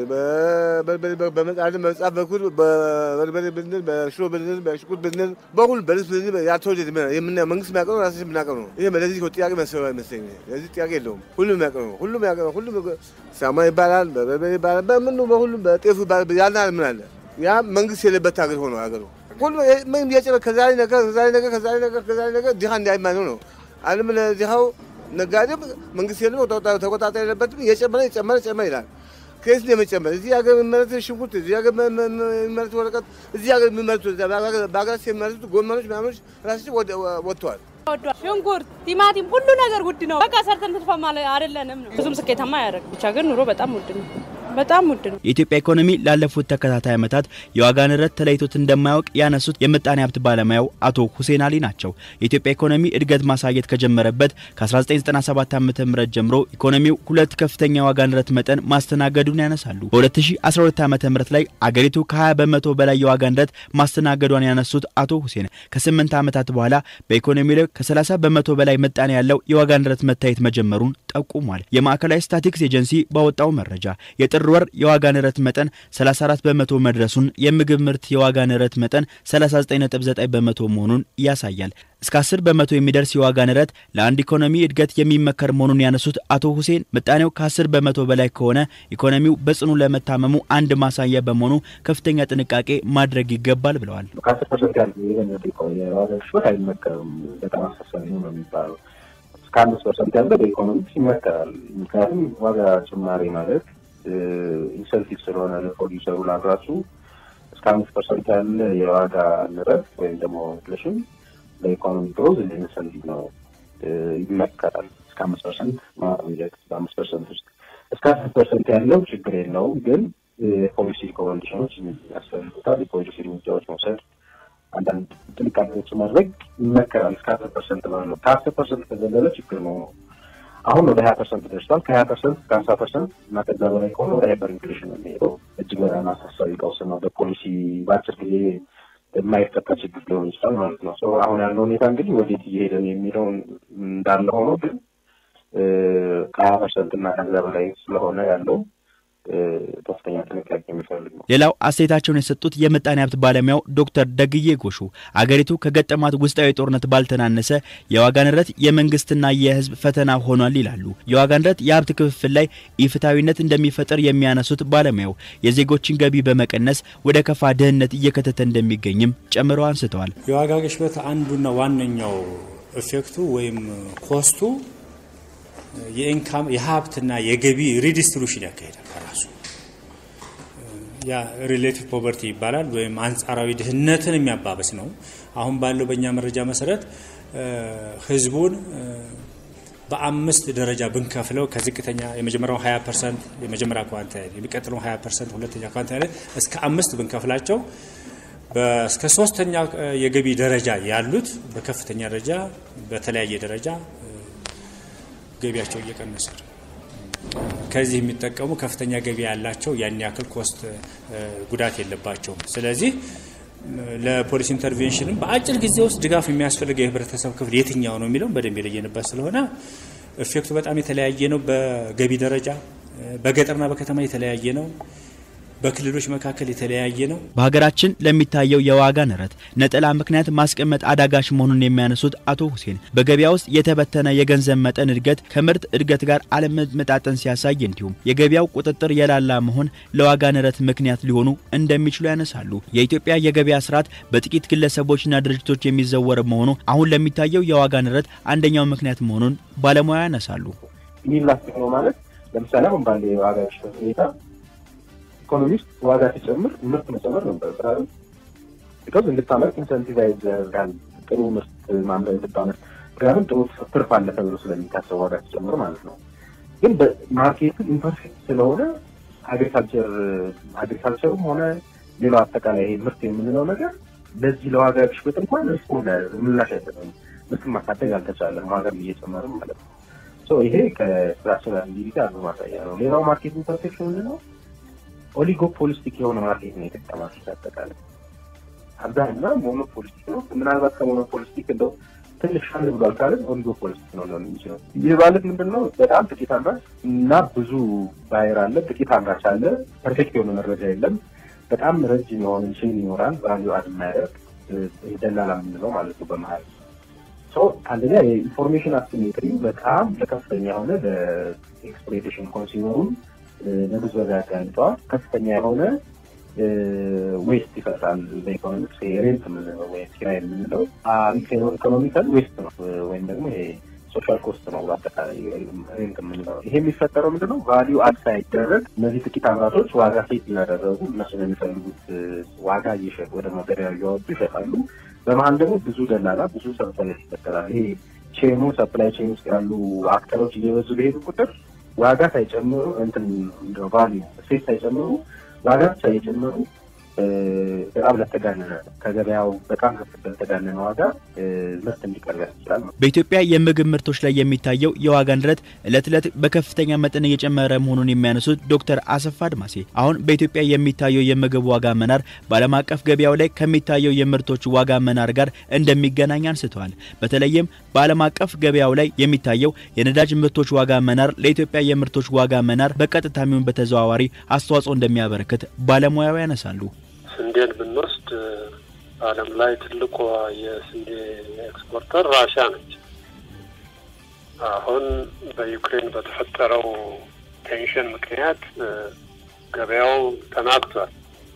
በመጽሐፍ በኩል በበርበሬ ብንል፣ በሽሮ ብንል፣ በሽቁት ብንል፣ በሁሉ በልብስ ያልተወደደ የምናየው መንግስት የሚያውቀው ራሳችን የምናውቀው ነው። ይሄ ለዚህ ጥያቄ መሰባ ይመስለኝ ለዚህ ጥያቄ የለውም። ሁሉም የሚያውቀው ነው። ሁሉም ያውቀው ሁሉም ሳማ ይባላል፣ በበርበሬ ይባላል፣ በምኑ በሁሉም በጤፉ ይባላል። ያልና ምን አለ ያ መንግስት የሌለበት ሀገር ሆኖ ሀገሩ ሁሉ ምን እየጨመረ ከዛሬ ነገር ከዛሬ ነገር ከዛሬ ነገር ከዛሬ ነገር ድሃ እንዳይማነው ነው አለም ለድሃው ነጋዴ መንግስት የለም ተቆጣጣሪ የለበትም። እየጨመረ እየጨመረ ጨመረ ይላል። ከየት ነው የመጨመር? እዚህ ሀገር የሚመረት ሽንኩርት፣ እዚህ ሀገር የሚመረት ወረቀት፣ እዚህ ሀገር የሚመረቱ በሀገራችን የሚመረቱት ጎመኖች ምናምኖች ራሳቸው ወጥተዋል። ሽንኩርት፣ ቲማቲም፣ ሁሉ ነገር ውድ ነው። በቃ ሰርተን ትርፋማ አይደለንም ነው። ብዙም ስኬታማ አያደርግ። ብቻ ግን ኑሮ በጣም ውድ ነው። በጣም ውድ ነው። የኢትዮጵያ ኢኮኖሚ ላለፉት ተከታታይ ዓመታት የዋጋ ንረት ተለይቶት እንደማያውቅ ያነሱት የምጣኔ ሀብት ባለሙያው አቶ ሁሴን አሊ ናቸው። የኢትዮጵያ ኢኮኖሚ እድገት ማሳየት ከጀመረበት ከ1997 ዓ ም ጀምሮ ኢኮኖሚው ሁለት ከፍተኛ የዋጋ ንረት መጠን ማስተናገዱን ያነሳሉ። በ2012 ዓ ም ላይ አገሪቱ ከ20 በመቶ በላይ የዋጋ ንረት ማስተናገዷን ያነሱት አቶ ሁሴን ከ8 ዓመታት በኋላ በኢኮኖሚ ላይ ከ30 በመቶ በላይ ምጣኔ ያለው የዋጋ ንረት መታየት መጀመሩን ጠቁሟል። የማዕከላዊ ስታቲክስ ኤጀንሲ ባወጣው መረጃ የጥር ወር የዋጋ ንረት መጠን 34 በመቶ መድረሱን የምግብ ምርት የዋጋ ንረት መጠን 39.9 በመቶ መሆኑን ያሳያል። እስከ 10 በመቶ የሚደርስ የዋጋ ንረት ለአንድ ኢኮኖሚ እድገት የሚመከር መሆኑን ያነሱት አቶ ሁሴን ምጣኔው ከ10 በመቶ በላይ ከሆነ ኢኮኖሚው በጽኑ ለመታመሙ አንድ ማሳያ በመሆኑ ከፍተኛ ጥንቃቄ ማድረግ ይገባል ብለዋል። ከ10 ፐርሰንት ያለ የዋጋ ግሽበት አይመከርም። በጣም አሳሳቢ ነው የሚባለው እስከ አምስት ፐርሰንት ያለ በኢኮኖሚክስ ይመከራል። ምክንያቱም ዋጋ ጭማሪ ማለት ኢንሰንቲቭ ስለሆነ ለፕሮዲሰሩ ላምራቹ እስከ አምስት ፐርሰንት ያለ የዋጋ ንረት ወይም ደግሞ ኢንፍሌሽን ለኢኮኖሚ ግሮዝ እንደ ኢንሰንቲቭ ነው ይመከራል። እስከ አምስት ፐርሰንት ማለት በአምስት ፐርሰንት ውስጥ እስከ አስር ፐርሰንት ያለው ችግር የለውም፣ ግን የፖሊሲ ኮንዲሽኖች ያስፈልጉታል። የፖሊሲ እርምጃዎች መውሰድ አንዳንድ ጥንቃቄዎች ማድረግ ይመከራል። እስከ አስር ፐርሰንት ባለው ከአስር ፐርሰንት ከዘለለ ችግር ነው። አሁን ወደ ሀያ ፐርሰንት ደርሷል። ከሀያ ፐርሰንት ከሀምሳ ፐርሰንት እና ከዛ በላይ ከሆነ ወደ ሃይፐር ኢንፍሌሽን ነው የሚሄደው። እጅግ በጣም አሳሳቢ ቀውስ ነው። በፖሊሲ በአጭር ጊዜ የማይፈታ ችግር ሊሆን ይችላል ማለት ነው። አሁን ያለው ሁኔታ እንግዲህ ወዴት እየሄደን የሚለውን እንዳለ ሆኖ ግን ከሀያ ፐርሰንት እና ከዛ በላይ ስለሆነ ያለው ከፍተኛ ጥንቃቄ የሚፈልግ ነው። ሌላው አስተያየታቸውን የሰጡት የምጣኔ ሀብት ባለሙያው ዶክተር ደግዬ ጎሹ አገሪቱ ከገጠማት ውስጣዊ ጦርነት ባልተናነሰ የዋጋ ንረት የመንግስትና የሕዝብ ፈተና ሆኗል ይላሉ። የዋጋ ንረት የሀብት ክፍፍል ላይ ኢፍታዊነት እንደሚፈጥር የሚያነሱት ባለሙያው የዜጎችን ገቢ በመቀነስ ወደ ከፋ ድህነት እየከተተ እንደሚገኝም ጨምረው አንስተዋል። የዋጋ ግሽበት አንዱና ዋነኛው ኢፌክቱ ወይም ኮስቱ የኢንካም የሀብትና የገቢ ሪዲስትሪቡሽን ያካሄዳል። በራሱ ያ ሪሌቲቭ ፖቨርቲ ይባላል ወይም አንጻራዊ ድህነትን የሚያባበስ ነው። አሁን ባለው በእኛ መረጃ መሰረት ህዝቡን በአምስት ደረጃ ብንከፍለው ከዝቅተኛ የመጀመሪያው 20 ፐርሰንት የመጀመሪያ ኳንታይል የሚቀጥለው 20 ፐርሰንት ሁለተኛ ኳንታይል እስከ አምስት ብንከፍላቸው እስከ ሶስተኛ የገቢ ደረጃ ያሉት በከፍተኛ ደረጃ በተለያየ ደረጃ ገቢያቸው እየቀነሰ ነው። ከዚህ የሚጠቀሙ ከፍተኛ ገቢ ያላቸው ያን ያክል ኮስት ጉዳት የለባቸውም። ስለዚህ ለፖሊሲ ኢንተርቬንሽንም በአጭር ጊዜ ውስጥ ድጋፍ የሚያስፈልገው የህብረተሰብ ክፍል የትኛው ነው የሚለውን በደንብ የለየንበት ስለሆነ ኢፌክቱ በጣም የተለያየ ነው። በገቢ ደረጃ በገጠርና በከተማ የተለያየ ነው። በክልሎች መካከል የተለያየ ነው። በሀገራችን ለሚታየው የዋጋ ንረት ነጠላ ምክንያት ማስቀመጥ አዳጋች መሆኑን የሚያነሱት አቶ ሁሴን በገበያ ውስጥ የተበተነ የገንዘብ መጠን እድገት ከምርት እድገት ጋር አለመመጣጠን ሲያሳይ እንዲሁም የገበያው ቁጥጥር የላላ መሆን ለዋጋ ንረት ምክንያት ሊሆኑ እንደሚችሉ ያነሳሉ። የኢትዮጵያ የገበያ ስርዓት በጥቂት ግለሰቦችና ድርጅቶች የሚዘወር መሆኑ አሁን ለሚታየው የዋጋ ንረት አንደኛው ምክንያት መሆኑን ባለሙያ ያነሳሉ። ኢላስቲክ ነው ማለት ለምሳሌ አሁን ባለ የዋጋ ግሽበት ሁኔታ ኢኮኖሚስት ዋጋ ሲጨምር ምርት መጨመር ነበር ብራል ቢካዝ እንድታመርት ኢንሰንቲቫይዝ ያደርጋል። ጥሩ ምርት ማምረት እንድታመርት ምክንያቱም ጥሩ ትርፍ አለ ተብሎ ስለሚታሰብ ዋጋ ሲጨምር ማለት ነው። ግን በማርኬቱ ኢምፐርፌክት ስለሆነ አግሪካልቸር አግሪካልቸሩም ሆነ ሌላው አጠቃላይ ይሄ ምርት የምንለው ነገር ለዚህ ለዋጋ ግሽበት እንኳን እሱ ምላሽ አይሰጥም። ምርትን ማሳደግ አልተቻለም፣ ዋጋም እየጨመርም ማለት ነው። ይሄ ከስትራክቸራል አክቲቪቲ አንዱ ማሳያ ነው። ሌላው ማርኬት ኢምፐርፌክሽን ምንድን ነው? ኦሊጎፖሊስቲክ የሆነ ማርኬት ነው የተጠቀማቸው አጠቃላይ አብዛኛው ሞኖፖሊስቲክ ነው። ምናልባት ከሞኖፖሊስቲክ እንደው ትንሽ አንድ ብሏል ካለን ኦሊጎፖሊስቲክ ነው ሊሆን የሚችለው። ይህ ማለት ምንድን ነው? በጣም ጥቂት አምራች እና ብዙ ባየር አለ። ጥቂት አምራች አለ። ፐርፌክት የሆነ መረጃ የለም። በጣም ረጅም የሆነ ቼን ይኖራል። ቫሊዩ አድ የማያደርግ ደላላ የምንለው ማለት ነው በመሀል አንደኛ የኢንፎርሜሽን አሲሜትሪ በጣም ለከፍተኛ የሆነ ለኤክስፕሎይቴሽን ኮንሱመሩን ለብዝበዛ ያጋልጠዋል። ከፍተኛ የሆነ ዌስት ይፈጥራል። በኢኮኖሚክስ ሬንት የምንለው ወይም ኪራይ የምንለው ኢኮኖሚካል ዌስት ነው ወይም ደግሞ ሶሻል ኮስት ነው። በአጠቃላይ ሬንት የምንለው ይሄ የሚፈጠረው ምንድነው? ቫሊዩ አድ ሳይደረግ እነዚህ ጥቂት አምራቾች ዋጋ ሴት እያደረጉ እነሱ የሚፈልጉት ዋጋ እየሸጡ ወደ ገበያ እያወጡ ይሸጣሉ። በመሀል ደግሞ ብዙ ደላላ፣ ብዙ ሰንሰለት ይፈጠራል። ይሄ ቼኑ ሰፕላይ ቼን ውስጥ ያሉ አክተሮች እየበዙ በሄዱ ቁጥር ዋጋ ሳይጨምሩ እንትን ቫሊዩ ሴት ሳይጨምሩ ዋጋ ብቻ እየጨመሩ በጣም ለተጋነነ ከገበያው በጣም ለተጋነነ ዋጋ ምርት እንዲቀርብ ያስችላል። በኢትዮጵያ የምግብ ምርቶች ላይ የሚታየው የዋጋ ንረት እለት እለት በከፍተኛ መጠን እየጨመረ መሆኑን የሚያነሱት ዶክተር አሰፋ አድማሴ አሁን በኢትዮጵያ የሚታየው የምግብ ዋጋ መናር በዓለም አቀፍ ገበያው ላይ ከሚታየው የምርቶች ዋጋ መናር ጋር እንደሚገናኝ አንስተዋል። በተለይም በዓለም አቀፍ ገበያው ላይ የሚታየው የነዳጅ ምርቶች ዋጋ መናር ለኢትዮጵያ የምርቶች ዋጋ መናር በቀጥታ የሚሆን በተዘዋዋሪ አስተዋጽኦ እንደሚያበረክት ባለሙያው ያነሳሉ። ስንዴን ብንወስድ በዓለም ላይ ትልቋ የስንዴ ኤክስፖርተር ራሽያ ነች። አሁን በዩክሬን በተፈጠረው ቴንሽን ምክንያት ገበያው ተናግቷል።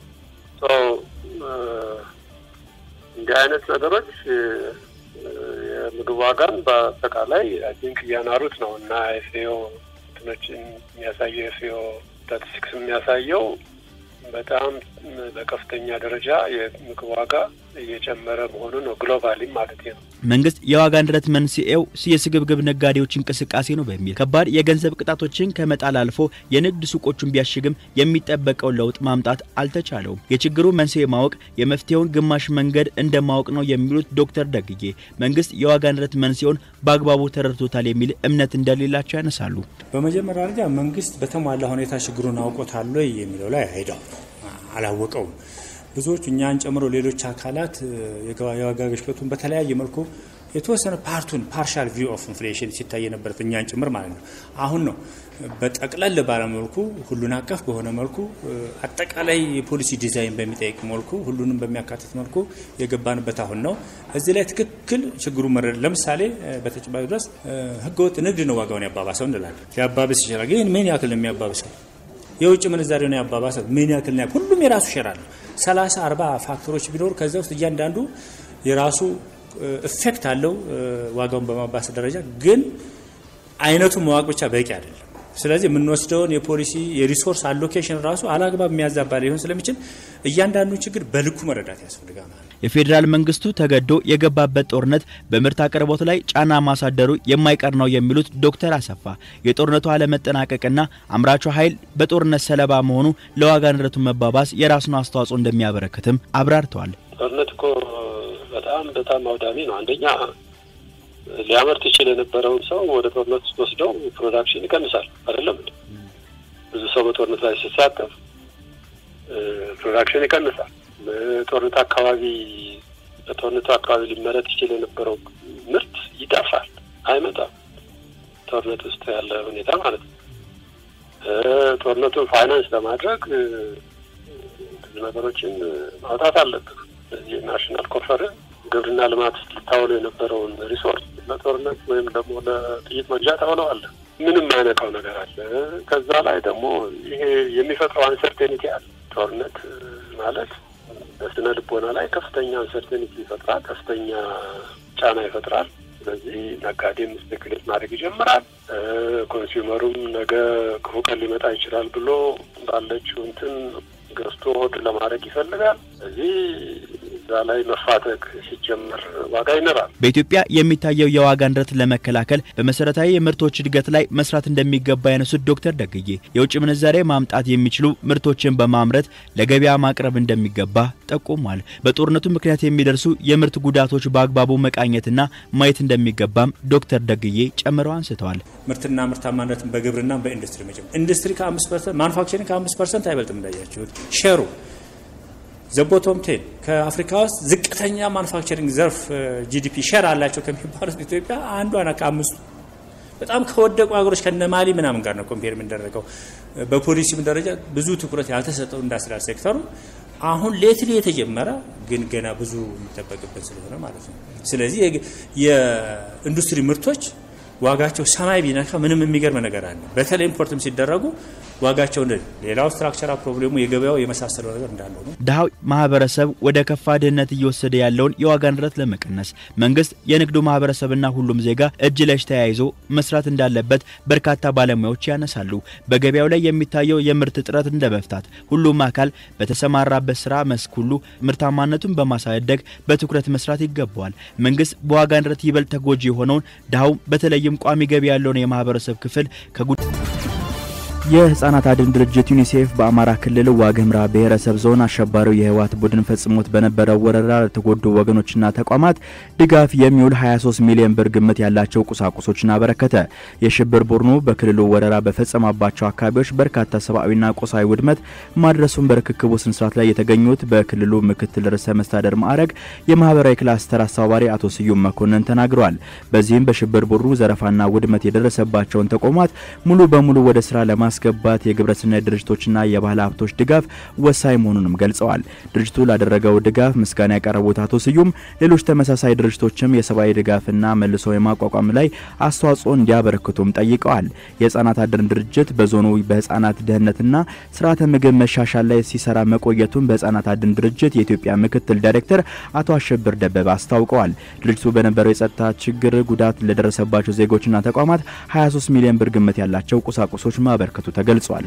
እንዲህ አይነት ነገሮች የምግብ ዋጋን በአጠቃላይ አይ ቲንክ እያናሩት ነው እና ኤፍኤኦ እንትኖችን የሚያሳየው ኤፍኤኦ ስታቲስቲክስ የሚያሳየው በጣም በከፍተኛ ደረጃ የምግብ ዋጋ እየጨመረ መሆኑ ነው። ግሎባሊም ማለት ነው። መንግስት የዋጋ ንረት መንስኤው የስግብግብ ነጋዴዎች እንቅስቃሴ ነው በሚል ከባድ የገንዘብ ቅጣቶችን ከመጣል አልፎ የንግድ ሱቆቹን ቢያሽግም የሚጠበቀው ለውጥ ማምጣት አልተቻለውም። የችግሩ መንስኤ ማወቅ የመፍትሄውን ግማሽ መንገድ እንደማወቅ ነው የሚሉት ዶክተር ደግዬ መንግስት የዋጋ ንረት መንስኤውን በአግባቡ ተረድቶታል የሚል እምነት እንደሌላቸው ያነሳሉ። በመጀመሪያ ደረጃ መንግስት በተሟላ ሁኔታ ችግሩን አውቆታል ወይ የሚለው ላይ አይደው አላወቀውም። ብዙዎቹ እኛን ጨምሮ ሌሎች አካላት የዋጋ ግሽበቱን በተለያየ መልኩ የተወሰነ ፓርቱን ፓርሻል ቪው ኦፍ ኢንፍሌሽን ሲታይ የነበረት እኛን ጭምር ማለት ነው። አሁን ነው በጠቅለል ባለ መልኩ ሁሉን አቀፍ በሆነ መልኩ አጠቃላይ የፖሊሲ ዲዛይን በሚጠይቅ መልኩ ሁሉንም በሚያካትት መልኩ የገባንበት አሁን ነው። እዚህ ላይ ትክክል ችግሩ መረድ ለምሳሌ በተጨባጭ ድረስ ህገወጥ ንግድ ነው ዋጋውን ያባባሰው እንላለን። ሊያባብስ ይችላል። ግን ምን ያክል ነው የሚያባብሰው? የውጭ ምንዛሬ ነው ያባባሰው። ምን ያክል ነው? ሁሉም የራሱ ሸራ አለው። ሰላሳ አርባ ፋክተሮች ቢኖሩ ከዚያ ውስጥ እያንዳንዱ የራሱ ኢፌክት አለው ዋጋውን በማባስ ደረጃ ግን አይነቱ መዋቅ ብቻ በቂ አይደለም። ስለዚህ የምንወስደውን የፖሊሲ የሪሶርስ አሎኬሽን ራሱ አላግባብ የሚያዛባ ሊሆን ስለሚችል እያንዳንዱ ችግር በልኩ መረዳት ያስፈልጋል ማለት ነው። የፌዴራል መንግስቱ ተገዶ የገባበት ጦርነት በምርት አቅርቦት ላይ ጫና ማሳደሩ የማይቀር ነው የሚሉት ዶክተር አሰፋ የጦርነቱ አለመጠናቀቅና አምራቹ ኃይል በጦርነት ሰለባ መሆኑ ለዋጋ ንረቱ መባባስ የራሱን አስተዋጽኦ እንደሚያበረክትም አብራርተዋል። ጦርነት እኮ በጣም በጣም አውዳሚ ነው። አንደኛ ሊያመርት ይችል የነበረውን ሰው ወደ ጦርነት ውስጥ ወስደው ፕሮዳክሽን ይቀንሳል። አይደለም ብዙ ሰው በጦርነት ላይ ሲሳተፍ ፕሮዳክሽን ይቀንሳል። በጦርነት አካባቢ በጦርነቱ አካባቢ ሊመረት ይችል የነበረው ምርት ይጠፋል፣ አይመጣም። ጦርነት ውስጥ ያለ ሁኔታ ማለት ነው። ጦርነቱን ፋይናንስ ለማድረግ ብዙ ነገሮችን ማውጣት አለብን። ስለዚህ ናሽናል ኮንፈረንስ ግብርና ልማት ውስጥ ልታውለው የነበረውን ሪሶርስ ለጦርነት ወይም ደግሞ ለጥይት መግዣ ታውለዋለህ። ምንም አይነካው ነገር አለ። ከዛ ላይ ደግሞ ይሄ የሚፈጥረው አንሰርቴኒቲ አለ። ጦርነት ማለት በስነ ልቦና ላይ ከፍተኛ አንሰርቴኒቲ ይፈጥራል፣ ከፍተኛ ጫና ይፈጥራል። ስለዚህ ነጋዴም ስፔኩሌት ማድረግ ይጀምራል። ኮንሱመሩም ነገ ክፉ ቀን ሊመጣ ይችላል ብሎ ባለችው እንትን ገዝቶ ሆድ ለማድረግ ይፈልጋል። ስለዚህ እዛ ላይ መፋተግ ሲጀመር ዋጋ ይኖራል። በኢትዮጵያ የሚታየው የዋጋ ንረት ለመከላከል በመሰረታዊ የምርቶች እድገት ላይ መስራት እንደሚገባ ያነሱት ዶክተር ደግዬ የውጭ ምንዛሬ ማምጣት የሚችሉ ምርቶችን በማምረት ለገበያ ማቅረብ እንደሚገባ ጠቁሟል። በጦርነቱ ምክንያት የሚደርሱ የምርት ጉዳቶች በአግባቡ መቃኘትና ማየት እንደሚገባም ዶክተር ደግዬ ጨምረው አንስተዋል። ምርትና ምርታማነትን በግብርና በኢንዱስትሪ መጀመር ኢንዱስትሪ ከአምስት ፐርሰንት ማኑፋክቸሪንግ ከአምስት ፐርሰንት አይበልጥም እንዳያችሁት ሸሩ ዘቦቶም ቴን ከአፍሪካ ውስጥ ዝቅተኛ ማኑፋክቸሪንግ ዘርፍ ጂዲፒ ሸር አላቸው ከሚባሉት ኢትዮጵያ አንዷ ናት ከአምስቱ። በጣም ከወደቁ ሀገሮች ከነ ማሊ ምናምን ጋር ነው ኮምፔር የምንደረገው። በፖሊሲም ደረጃ ብዙ ትኩረት ያልተሰጠው ኢንዱስትሪያል ሴክተሩ አሁን ሌትሊ የተጀመረ ግን ገና ብዙ የሚጠበቅበት ስለሆነ ማለት ነው። ስለዚህ የኢንዱስትሪ ምርቶች ዋጋቸው ሰማይ ቢነካ ምንም የሚገርም ነገር አለ። በተለይ ኢምፖርትም ሲደረጉ ዋጋቸው እንደ ሌላው ስትራክቸራል ፕሮብሌሙ የገበያው የመሳሰለው ነገር እንዳለው ነው። ድሃው ማህበረሰብ ወደ ከፋ ድህነት እየወሰደ ያለውን የዋጋ ንረት ለመቀነስ መንግስት፣ የንግዱ ማህበረሰብና ሁሉም ዜጋ እጅ ለእጅ ተያይዞ መስራት እንዳለበት በርካታ ባለሙያዎች ያነሳሉ። በገበያው ላይ የሚታየው የምርት እጥረት እንደ መፍታት ሁሉም አካል በተሰማራበት ስራ መስክ ሁሉ ምርታማነቱን በማሳደግ በትኩረት መስራት ይገባዋል። መንግስት በዋጋ ንረት ይበልጥ ተጎጂ የሆነውን ድሃው በተለይም ቋሚ ገቢ ያለውን የማህበረሰብ ክፍል ከጉ የህጻናት አድን ድርጅት ዩኒሴፍ በአማራ ክልል ዋግምራ ብሔረሰብ ዞን አሸባሪው የህወሓት ቡድን ፈጽሞት በነበረው ወረራ ለተጎዱ ወገኖችና ተቋማት ድጋፍ የሚውል 23 ሚሊዮን ብር ግምት ያላቸው ቁሳቁሶችን አበረከተ። የሽብር ቡድኑ በክልሉ ወረራ በፈጸመባቸው አካባቢዎች በርካታ ሰብአዊና ቁሳዊ ውድመት ማድረሱን በርክክቡ ስነስርዓት ላይ የተገኙት በክልሉ ምክትል ርዕሰ መስተዳደር ማዕረግ የማህበራዊ ክላስተር አስተባባሪ አቶ ስዩም መኮንን ተናግረዋል። በዚህም በሽብር ቡድኑ ዘረፋና ውድመት የደረሰባቸውን ተቋማት ሙሉ በሙሉ ወደ ስራ ለማስ ገባት የግብረሰናይ ድርጅቶችና የባህል ሀብቶች ድጋፍ ወሳኝ መሆኑንም ገልጸዋል። ድርጅቱ ላደረገው ድጋፍ ምስጋና ያቀረቡት አቶ ስዩም ሌሎች ተመሳሳይ ድርጅቶችም የሰብአዊ ድጋፍና መልሶ የማቋቋም ላይ አስተዋጽኦ እንዲያበረክቱም ጠይቀዋል። የህጻናት አድን ድርጅት በዞኑ በህጻናት ደህንነትና ስርዓተ ምግብ መሻሻል ላይ ሲሰራ መቆየቱን በህጻናት አድን ድርጅት የኢትዮጵያ ምክትል ዳይሬክተር አቶ አሸብር ደበበ አስታውቀዋል። ድርጅቱ በነበረው የጸጥታ ችግር ጉዳት ለደረሰባቸው ዜጎችና ተቋማት 23 ሚሊዮን ብር ግምት ያላቸው ቁሳቁሶች ማበርከቱ ተገልጿል።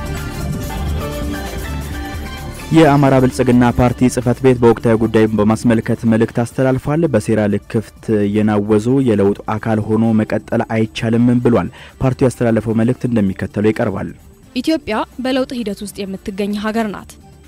የአማራ ብልጽግና ፓርቲ ጽህፈት ቤት በወቅታዊ ጉዳይ በማስመልከት መልእክት አስተላልፏል። በሴራ ልክፍት የናወዙ የለውጥ አካል ሆኖ መቀጠል አይቻልም ብሏል። ፓርቲው ያስተላለፈው መልእክት እንደሚከተለው ይቀርባል። ኢትዮጵያ በለውጥ ሂደት ውስጥ የምትገኝ ሀገር ናት።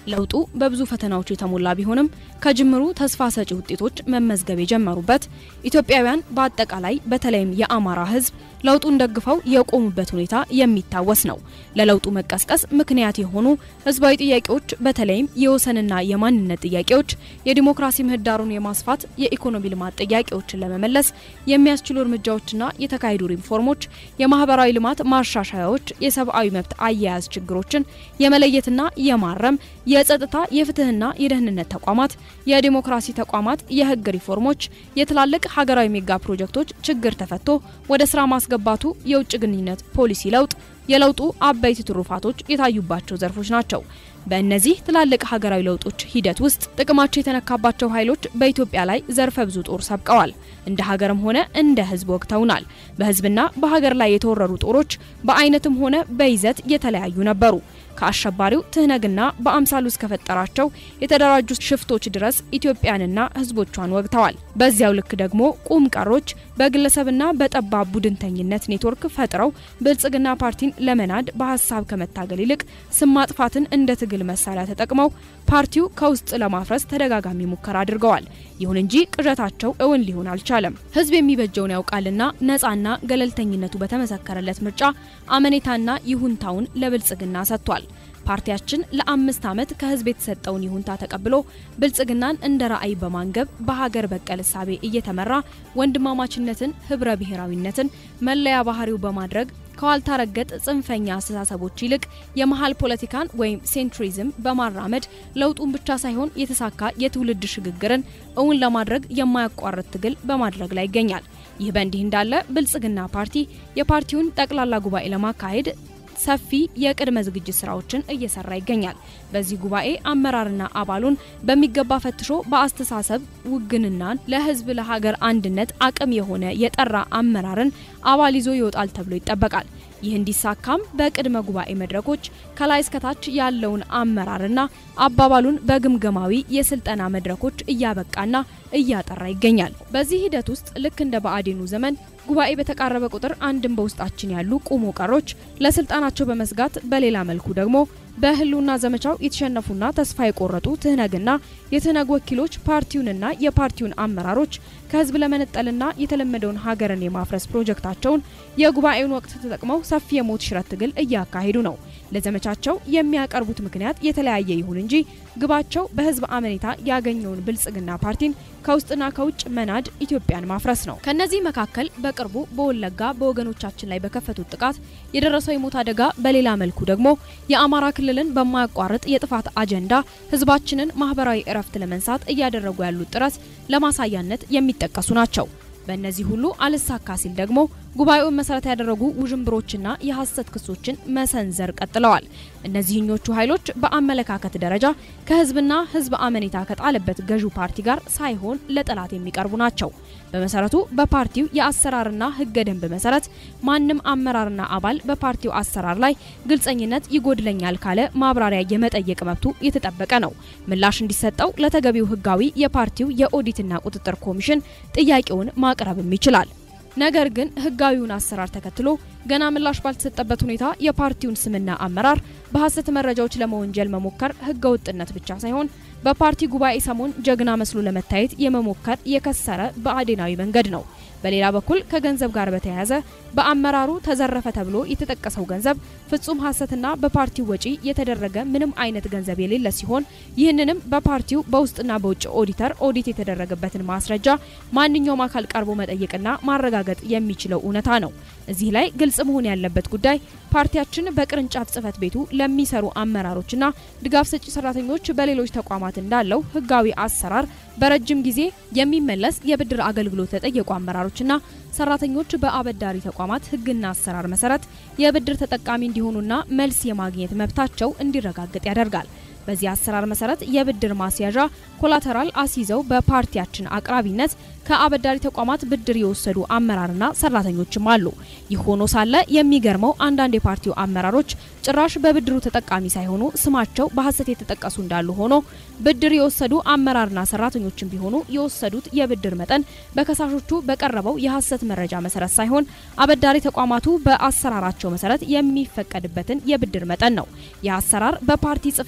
ለውጡ በብዙ ፈተናዎች የተሞላ ቢሆንም ከጅምሩ ተስፋ ሰጪ ውጤቶች መመዝገብ የጀመሩበት ኢትዮጵያውያን በአጠቃላይ በተለይም የአማራ ሕዝብ ለውጡን ደግፈው የቆሙበት ሁኔታ የሚታወስ ነው። ለለውጡ መቀስቀስ ምክንያት የሆኑ ህዝባዊ ጥያቄዎች በተለይም የወሰንና የማንነት ጥያቄዎች፣ የዲሞክራሲ ምህዳሩን የማስፋት የኢኮኖሚ ልማት ጥያቄዎችን ለመመለስ የሚያስችሉ እርምጃዎችና የተካሄዱ ሪፎርሞች፣ የማህበራዊ ልማት ማሻሻያዎች፣ የሰብአዊ መብት አያያዝ ችግሮችን የመለየትና የማረም የጸጥታ የፍትህና የደህንነት ተቋማት፣ የዲሞክራሲ ተቋማት፣ የህግ ሪፎርሞች፣ የትላልቅ ሀገራዊ ሜጋ ፕሮጀክቶች ችግር ተፈቶ ወደ ስራ ማስገባቱ፣ የውጭ ግንኙነት ፖሊሲ ለውጥ የለውጡ አበይት ትሩፋቶች የታዩባቸው ዘርፎች ናቸው። በእነዚህ ትላልቅ ሀገራዊ ለውጦች ሂደት ውስጥ ጥቅማቸው የተነካባቸው ኃይሎች በኢትዮጵያ ላይ ዘርፈ ብዙ ጦር ሰብቀዋል። እንደ ሀገርም ሆነ እንደ ህዝብ ወግተውናል። በህዝብና በሀገር ላይ የተወረሩ ጦሮች በአይነትም ሆነ በይዘት የተለያዩ ነበሩ። ከአሸባሪው ትህነግና በአምሳሉ እስከፈጠራቸው የተደራጁ ሽፍቶች ድረስ ኢትዮጵያንና ህዝቦቿን ወግተዋል። በዚያው ልክ ደግሞ ቁም ቀሮች በግለሰብና በጠባብ ቡድንተኝነት ኔትወርክ ፈጥረው ብልጽግና ፓርቲን ለመናድ በሀሳብ ከመታገል ይልቅ ስም ማጥፋትን እንደ ትግል መሳሪያ ተጠቅመው ፓርቲው ከውስጥ ለማፍረስ ተደጋጋሚ ሙከራ አድርገዋል። ይሁን እንጂ ቅዠታቸው እውን ሊሆን አልቻለም። ህዝብ የሚበጀውን ያውቃልና ነፃና ገለልተኝነቱ በተመሰከረለት ምርጫ አመኔታና ይሁንታውን ለብልጽግና ሰጥቷል። ፓርቲያችን ለአምስት ዓመት ከህዝብ የተሰጠውን ይሁንታ ተቀብሎ ብልጽግናን እንደ ራዕይ በማንገብ በሀገር በቀል እሳቤ እየተመራ ወንድማማችነትን፣ ህብረ ብሔራዊነትን መለያ ባህሪው በማድረግ ከዋልታ ረገጥ ጽንፈኛ አስተሳሰቦች ይልቅ የመሀል ፖለቲካን ወይም ሴንትሪዝም በማራመድ ለውጡን ብቻ ሳይሆን የተሳካ የትውልድ ሽግግርን እውን ለማድረግ የማያቋርጥ ትግል በማድረግ ላይ ይገኛል። ይህ በእንዲህ እንዳለ ብልጽግና ፓርቲ የፓርቲውን ጠቅላላ ጉባኤ ለማካሄድ ሰፊ የቅድመ ዝግጅት ስራዎችን እየሰራ ይገኛል። በዚህ ጉባኤ አመራርና አባሉን በሚገባ ፈትሾ በአስተሳሰብ ውግንናን ለህዝብ ለሀገር አንድነት አቅም የሆነ የጠራ አመራርን አባል ይዞ ይወጣል ተብሎ ይጠበቃል። ይህ እንዲሳካም በቅድመ ጉባኤ መድረኮች ከላይ እስከታች ያለውን አመራርና አባባሉን በግምገማዊ የስልጠና መድረኮች እያበቃና እያጠራ ይገኛል። በዚህ ሂደት ውስጥ ልክ እንደ ብአዴኑ ዘመን ጉባኤ በተቃረበ ቁጥር አንድም በውስጣችን ያሉ ቁሞ ቀሮች ለስልጣናቸው በመስጋት በሌላ መልኩ ደግሞ በህልውና ዘመቻው የተሸነፉና ተስፋ የቆረጡ ትህነግና የትህነግ ወኪሎች ፓርቲውንና የፓርቲውን አመራሮች ከህዝብ ለመነጠልና የተለመደውን ሀገርን የማፍረስ ፕሮጀክታቸውን የጉባኤውን ወቅት ተጠቅመው ሰፊ የሞት ሽረት ትግል እያካሄዱ ነው። ለዘመቻቸው የሚያቀርቡት ምክንያት የተለያየ ይሁን እንጂ ግባቸው በህዝብ አመኔታ ያገኘውን ብልጽግና ፓርቲን ከውስጥና ከውጭ መናድ፣ ኢትዮጵያን ማፍረስ ነው። ከነዚህ መካከል በቅርቡ በወለጋ በወገኖቻችን ላይ በከፈቱት ጥቃት የደረሰው የሞት አደጋ፣ በሌላ መልኩ ደግሞ የአማራ ክልልን በማያቋርጥ የጥፋት አጀንዳ ህዝባችንን ማህበራዊ እረፍት ለመንሳት እያደረጉ ያሉት ጥረት ለማሳያነት የሚጠቀሱ ናቸው። በእነዚህ ሁሉ አልሳካ ሲል ደግሞ ጉባኤውን መሰረት ያደረጉ ውዥንብሮችና የሐሰት ክሶችን መሰንዘር ቀጥለዋል። እነዚህኞቹ ኃይሎች በአመለካከት ደረጃ ከህዝብና ህዝብ አመኔታ ከጣለበት ገዢው ፓርቲ ጋር ሳይሆን ለጠላት የሚቀርቡ ናቸው። በመሰረቱ በፓርቲው የአሰራርና ህገ ደንብ መሰረት ማንም አመራርና አባል በፓርቲው አሰራር ላይ ግልጸኝነት ይጎድለኛል ካለ ማብራሪያ የመጠየቅ መብቱ የተጠበቀ ነው። ምላሽ እንዲሰጠው ለተገቢው ህጋዊ የፓርቲው የኦዲትና ቁጥጥር ኮሚሽን ጥያቄውን ማቅረብም ይችላል። ነገር ግን ህጋዊውን አሰራር ተከትሎ ገና ምላሽ ባልተሰጠበት ሁኔታ የፓርቲውን ስምና አመራር በሐሰት መረጃዎች ለመወንጀል መሞከር ህገ ወጥነት ብቻ ሳይሆን በፓርቲ ጉባኤ ሰሞን ጀግና መስሎ ለመታየት የመሞከር የከሰረ ብአዴናዊ መንገድ ነው። በሌላ በኩል ከገንዘብ ጋር በተያያዘ በአመራሩ ተዘረፈ ተብሎ የተጠቀሰው ገንዘብ ፍጹም ሐሰትና በፓርቲው ወጪ የተደረገ ምንም አይነት ገንዘብ የሌለ ሲሆን ይህንንም በፓርቲው በውስጥና በውጭ ኦዲተር ኦዲት የተደረገበትን ማስረጃ ማንኛውም አካል ቀርቦ መጠየቅና ማረጋገጥ የሚችለው እውነታ ነው። እዚህ ላይ ግልጽ መሆን ያለበት ጉዳይ ፓርቲያችን በቅርንጫፍ ጽህፈት ቤቱ ለሚሰሩ አመራሮችና ድጋፍ ሰጪ ሰራተኞች በሌሎች ተቋማት እንዳለው ህጋዊ አሰራር በረጅም ጊዜ የሚመለስ የብድር አገልግሎት ለጠየቁ አመራሮችና ሰራተኞች በአበዳሪ ተቋማት ህግና አሰራር መሰረት የብድር ተጠቃሚ እንዲሆኑና መልስ የማግኘት መብታቸው እንዲረጋገጥ ያደርጋል። በዚህ አሰራር መሰረት የብድር ማስያዣ ኮላተራል አስይዘው በፓርቲያችን አቅራቢነት ከአበዳሪ ተቋማት ብድር የወሰዱ አመራርና ሰራተኞችም አሉ። ይህ ሆኖ ሳለ የሚገርመው አንዳንድ የፓርቲው አመራሮች ጭራሽ በብድሩ ተጠቃሚ ሳይሆኑ ስማቸው በሐሰት የተጠቀሱ እንዳሉ ሆኖ ብድር የወሰዱ አመራርና ሰራተኞችም ቢሆኑ የወሰዱት የብድር መጠን በከሳሾቹ በቀረበው የሐሰት መረጃ መሰረት ሳይሆን አበዳሪ ተቋማቱ በአሰራራቸው መሰረት የሚፈቀድበትን የብድር መጠን ነው። ይህ አሰራር በፓርቲ ጽህፈት ቤት ውስጥ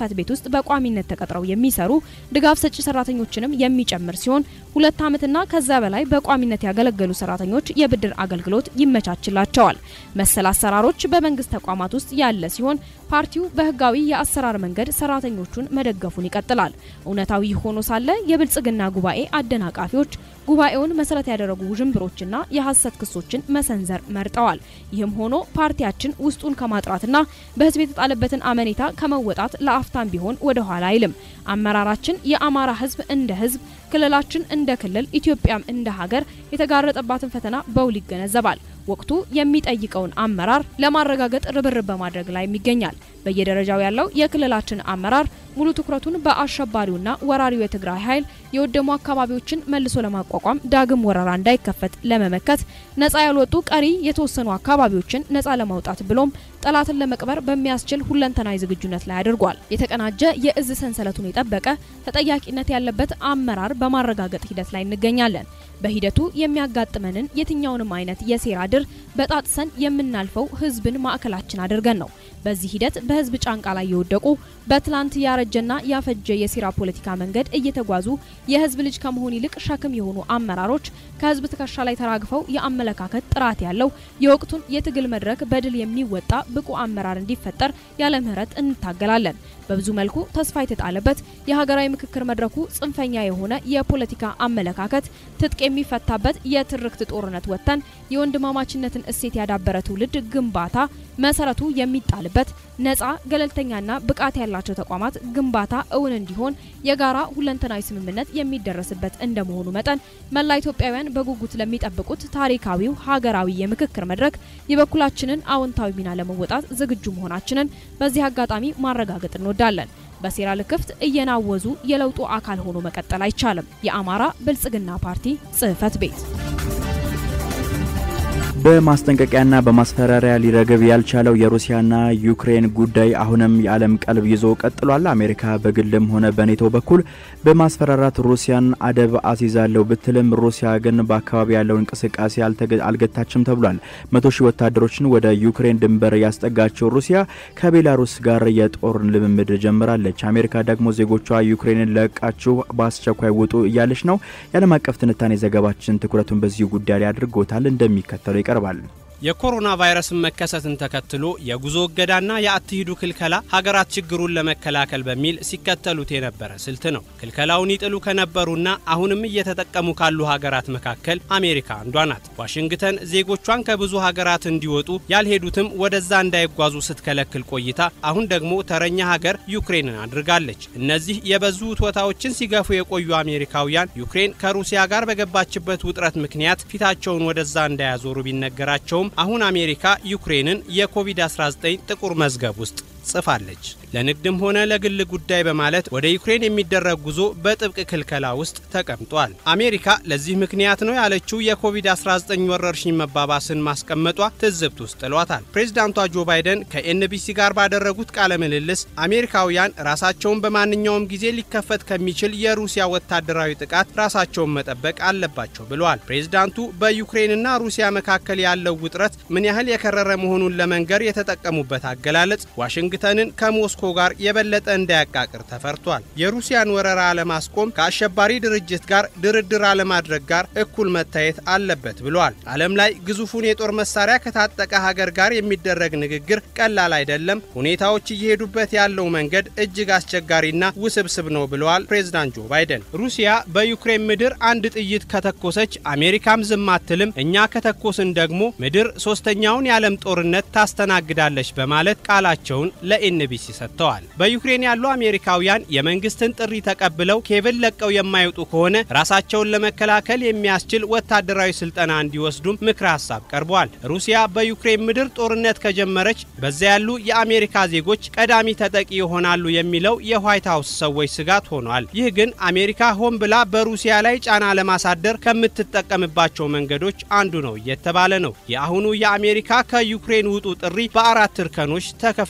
ውስጥ በቋሚነት ተቀጥረው የሚሰሩ ድጋፍ ሰጪ ሰራተኞችንም የሚጨምር ሲሆን ሁለት ዓመትና ከዛ በላይ በቋሚነት ያገለገሉ ሰራተኞች የብድር አገልግሎት ይመቻችላቸዋል። መሰል አሰራሮች በመንግስት ተቋማት ውስጥ ያለ ሲሆን ፓርቲው በህጋዊ የአሰራር መንገድ ሰራተኞቹን መደገፉን ይቀጥላል። እውነታዊ ሆኖ ሳለ የብልጽግና ጉባኤ አደናቃፊዎች ጉባኤውን መሰረት ያደረጉ ውዥንብሮችና የሐሰት ክሶችን መሰንዘር መርጠዋል። ይህም ሆኖ ፓርቲያችን ውስጡን ከማጥራትና በህዝብ የተጣለበትን አመኔታ ከመወጣት ለአፍታም ቢሆን ወደ ኋላ አይልም። አመራራችን የአማራ ህዝብ እንደ ህዝብ፣ ክልላችን እንደ ክልል፣ ኢትዮጵያም እንደ ሀገር የተጋረጠባትን ፈተና በውል ይገነዘባል። ወቅቱ የሚጠይቀውን አመራር ለማረጋገጥ ርብርብ በማድረግ ላይ ይገኛል። በየደረጃው ያለው የክልላችን አመራር ሙሉ ትኩረቱን በአሸባሪውና ወራሪው የትግራይ ኃይል የወደሙ አካባቢዎችን መልሶ ለማቋቋም ዳግም ወረራ እንዳይከፈት ለመመከት ነጻ ያልወጡ ቀሪ የተወሰኑ አካባቢዎችን ነጻ ለማውጣት ብሎም ጠላትን ለመቅበር በሚያስችል ሁለንተናዊ ዝግጁነት ላይ አድርጓል። የተቀናጀ የእዝ ሰንሰለቱን የጠበቀ ተጠያቂነት ያለበት አመራር በማረጋገጥ ሂደት ላይ እንገኛለን። በሂደቱ የሚያጋጥመንን የትኛውንም አይነት የሴራ ድር በጣጥሰን የምናልፈው ህዝብን ማዕከላችን አድርገን ነው። በዚህ ሂደት በህዝብ ጫንቃ ላይ የወደቁ በትላንት ያረጀና ያፈጀ የሴራ ፖለቲካ መንገድ እየተጓዙ የህዝብ ልጅ ከመሆን ይልቅ ሸክም የሆኑ አመራሮች ከህዝብ ትከሻ ላይ ተራግፈው የአመለካከት ጥራት ያለው የወቅቱን የትግል መድረክ በድል የሚወጣ ብቁ አመራር እንዲፈጠር ያለ ምህረት እንታገላለን። በብዙ መልኩ ተስፋ የተጣለበት የሀገራዊ ምክክር መድረኩ ጽንፈኛ የሆነ የፖለቲካ አመለካከት ትጥቅ የሚፈታበት የትርክት ጦርነት ወጥተን የወንድማማችነትን እሴት ያዳበረ ትውልድ ግንባታ መሰረቱ የሚጣልበት ነጻ ገለልተኛና ብቃት ያላቸው ተቋማት ግንባታ እውን እንዲሆን የጋራ ሁለንተናዊ ስምምነት የሚደረስበት እንደመሆኑ መጠን መላ ኢትዮጵያውያን በጉጉት ለሚጠብቁት ታሪካዊው ሀገራዊ የምክክር መድረክ የበኩላችንን አዎንታዊ ሚና ለመወጣት ዝግጁ መሆናችንን በዚህ አጋጣሚ ማረጋገጥ እንወዳለን። በሴራ ልክፍት እየናወዙ የለውጡ አካል ሆኖ መቀጠል አይቻልም። የአማራ ብልጽግና ፓርቲ ጽህፈት ቤት በማስጠንቀቂያና በማስፈራሪያ ሊረግብ ያልቻለው የሩሲያና ዩክሬን ጉዳይ አሁንም የዓለም ቀልብ ይዞ ቀጥሏል። አሜሪካ በግልም ሆነ በኔቶ በኩል በማስፈራራት ሩሲያን አደብ አስይዛለሁ ብትልም ሩሲያ ግን በአካባቢ ያለው እንቅስቃሴ አልገታችም ተብሏል። መቶ ሺህ ወታደሮችን ወደ ዩክሬን ድንበር ያስጠጋቸው ሩሲያ ከቤላሩስ ጋር የጦር ልምምድ ጀምራለች። አሜሪካ ደግሞ ዜጎቿ ዩክሬንን ለቃችሁ በአስቸኳይ ውጡ እያለች ነው። የዓለም አቀፍ ትንታኔ ዘገባችን ትኩረቱን በዚሁ ጉዳይ ላይ አድርጎታል። እንደሚከተለው ይቀርባል። የኮሮና ቫይረስን መከሰትን ተከትሎ የጉዞ እገዳና የአትሂዱ ክልከላ ሀገራት ችግሩን ለመከላከል በሚል ሲከተሉት የነበረ ስልት ነው። ክልከላውን ይጥሉ ከነበሩና አሁንም እየተጠቀሙ ካሉ ሀገራት መካከል አሜሪካ አንዷ ናት። ዋሽንግተን ዜጎቿን ከብዙ ሀገራት እንዲወጡ ያልሄዱትም ወደዛ እንዳይጓዙ ስትከለክል ቆይታ አሁን ደግሞ ተረኛ ሀገር ዩክሬንን አድርጋለች። እነዚህ የበዙ ውትወታዎችን ሲገፉ የቆዩ አሜሪካውያን ዩክሬን ከሩሲያ ጋር በገባችበት ውጥረት ምክንያት ፊታቸውን ወደዛ እንዳያዞሩ ቢነገራቸውም አሁን አሜሪካ ዩክሬንን የኮቪድ-19 ጥቁር መዝገብ ውስጥ ጽፋለች። ለንግድም ሆነ ለግል ጉዳይ በማለት ወደ ዩክሬን የሚደረግ ጉዞ በጥብቅ ክልከላ ውስጥ ተቀምጧል። አሜሪካ ለዚህ ምክንያት ነው ያለችው የኮቪድ-19 ወረርሽኝ መባባስን ማስቀመጧ ትዝብት ውስጥ ጥሏታል። ፕሬዚዳንቷ ጆ ባይደን ከኤንቢሲ ጋር ባደረጉት ቃለ ምልልስ አሜሪካውያን ራሳቸውን በማንኛውም ጊዜ ሊከፈት ከሚችል የሩሲያ ወታደራዊ ጥቃት ራሳቸውን መጠበቅ አለባቸው ብለዋል። ፕሬዚዳንቱ በዩክሬንና ሩሲያ መካከል ያለው ውጥረት ምን ያህል የከረረ መሆኑን ለመንገር የተጠቀሙበት አገላለጽ ዋሽንግተንን ከሞስኮ ጋር የበለጠ እንዳያቃቅር ተፈርቷል። የሩሲያን ወረራ ለማስቆም ከአሸባሪ ድርጅት ጋር ድርድር አለማድረግ ጋር እኩል መታየት አለበት ብለዋል። ዓለም ላይ ግዙፉን የጦር መሳሪያ ከታጠቀ ሀገር ጋር የሚደረግ ንግግር ቀላል አይደለም። ሁኔታዎች እየሄዱበት ያለው መንገድ እጅግ አስቸጋሪና ውስብስብ ነው ብለዋል ፕሬዝዳንት ጆ ባይደን። ሩሲያ በዩክሬን ምድር አንድ ጥይት ከተኮሰች አሜሪካም ዝም አትልም፣ እኛ ከተኮስን ደግሞ ምድር ሶስተኛውን የዓለም ጦርነት ታስተናግዳለች በማለት ቃላቸውን ለኤንቢሲ ሰጥተዋል። በዩክሬን ያሉ አሜሪካውያን የመንግስትን ጥሪ ተቀብለው ኬብል ለቀው የማይወጡ ከሆነ ራሳቸውን ለመከላከል የሚያስችል ወታደራዊ ስልጠና እንዲወስዱም ምክረ ሀሳብ ቀርቧል። ሩሲያ በዩክሬን ምድር ጦርነት ከጀመረች በዚያ ያሉ የአሜሪካ ዜጎች ቀዳሚ ተጠቂ ይሆናሉ የሚለው የዋይት ሀውስ ሰዎች ስጋት ሆኗል። ይህ ግን አሜሪካ ሆን ብላ በሩሲያ ላይ ጫና ለማሳደር ከምትጠቀምባቸው መንገዶች አንዱ ነው እየተባለ ነው። የአሁኑ የአሜሪካ ከዩክሬን ውጡ ጥሪ በአራት እርከኖች ተከፋፍሎ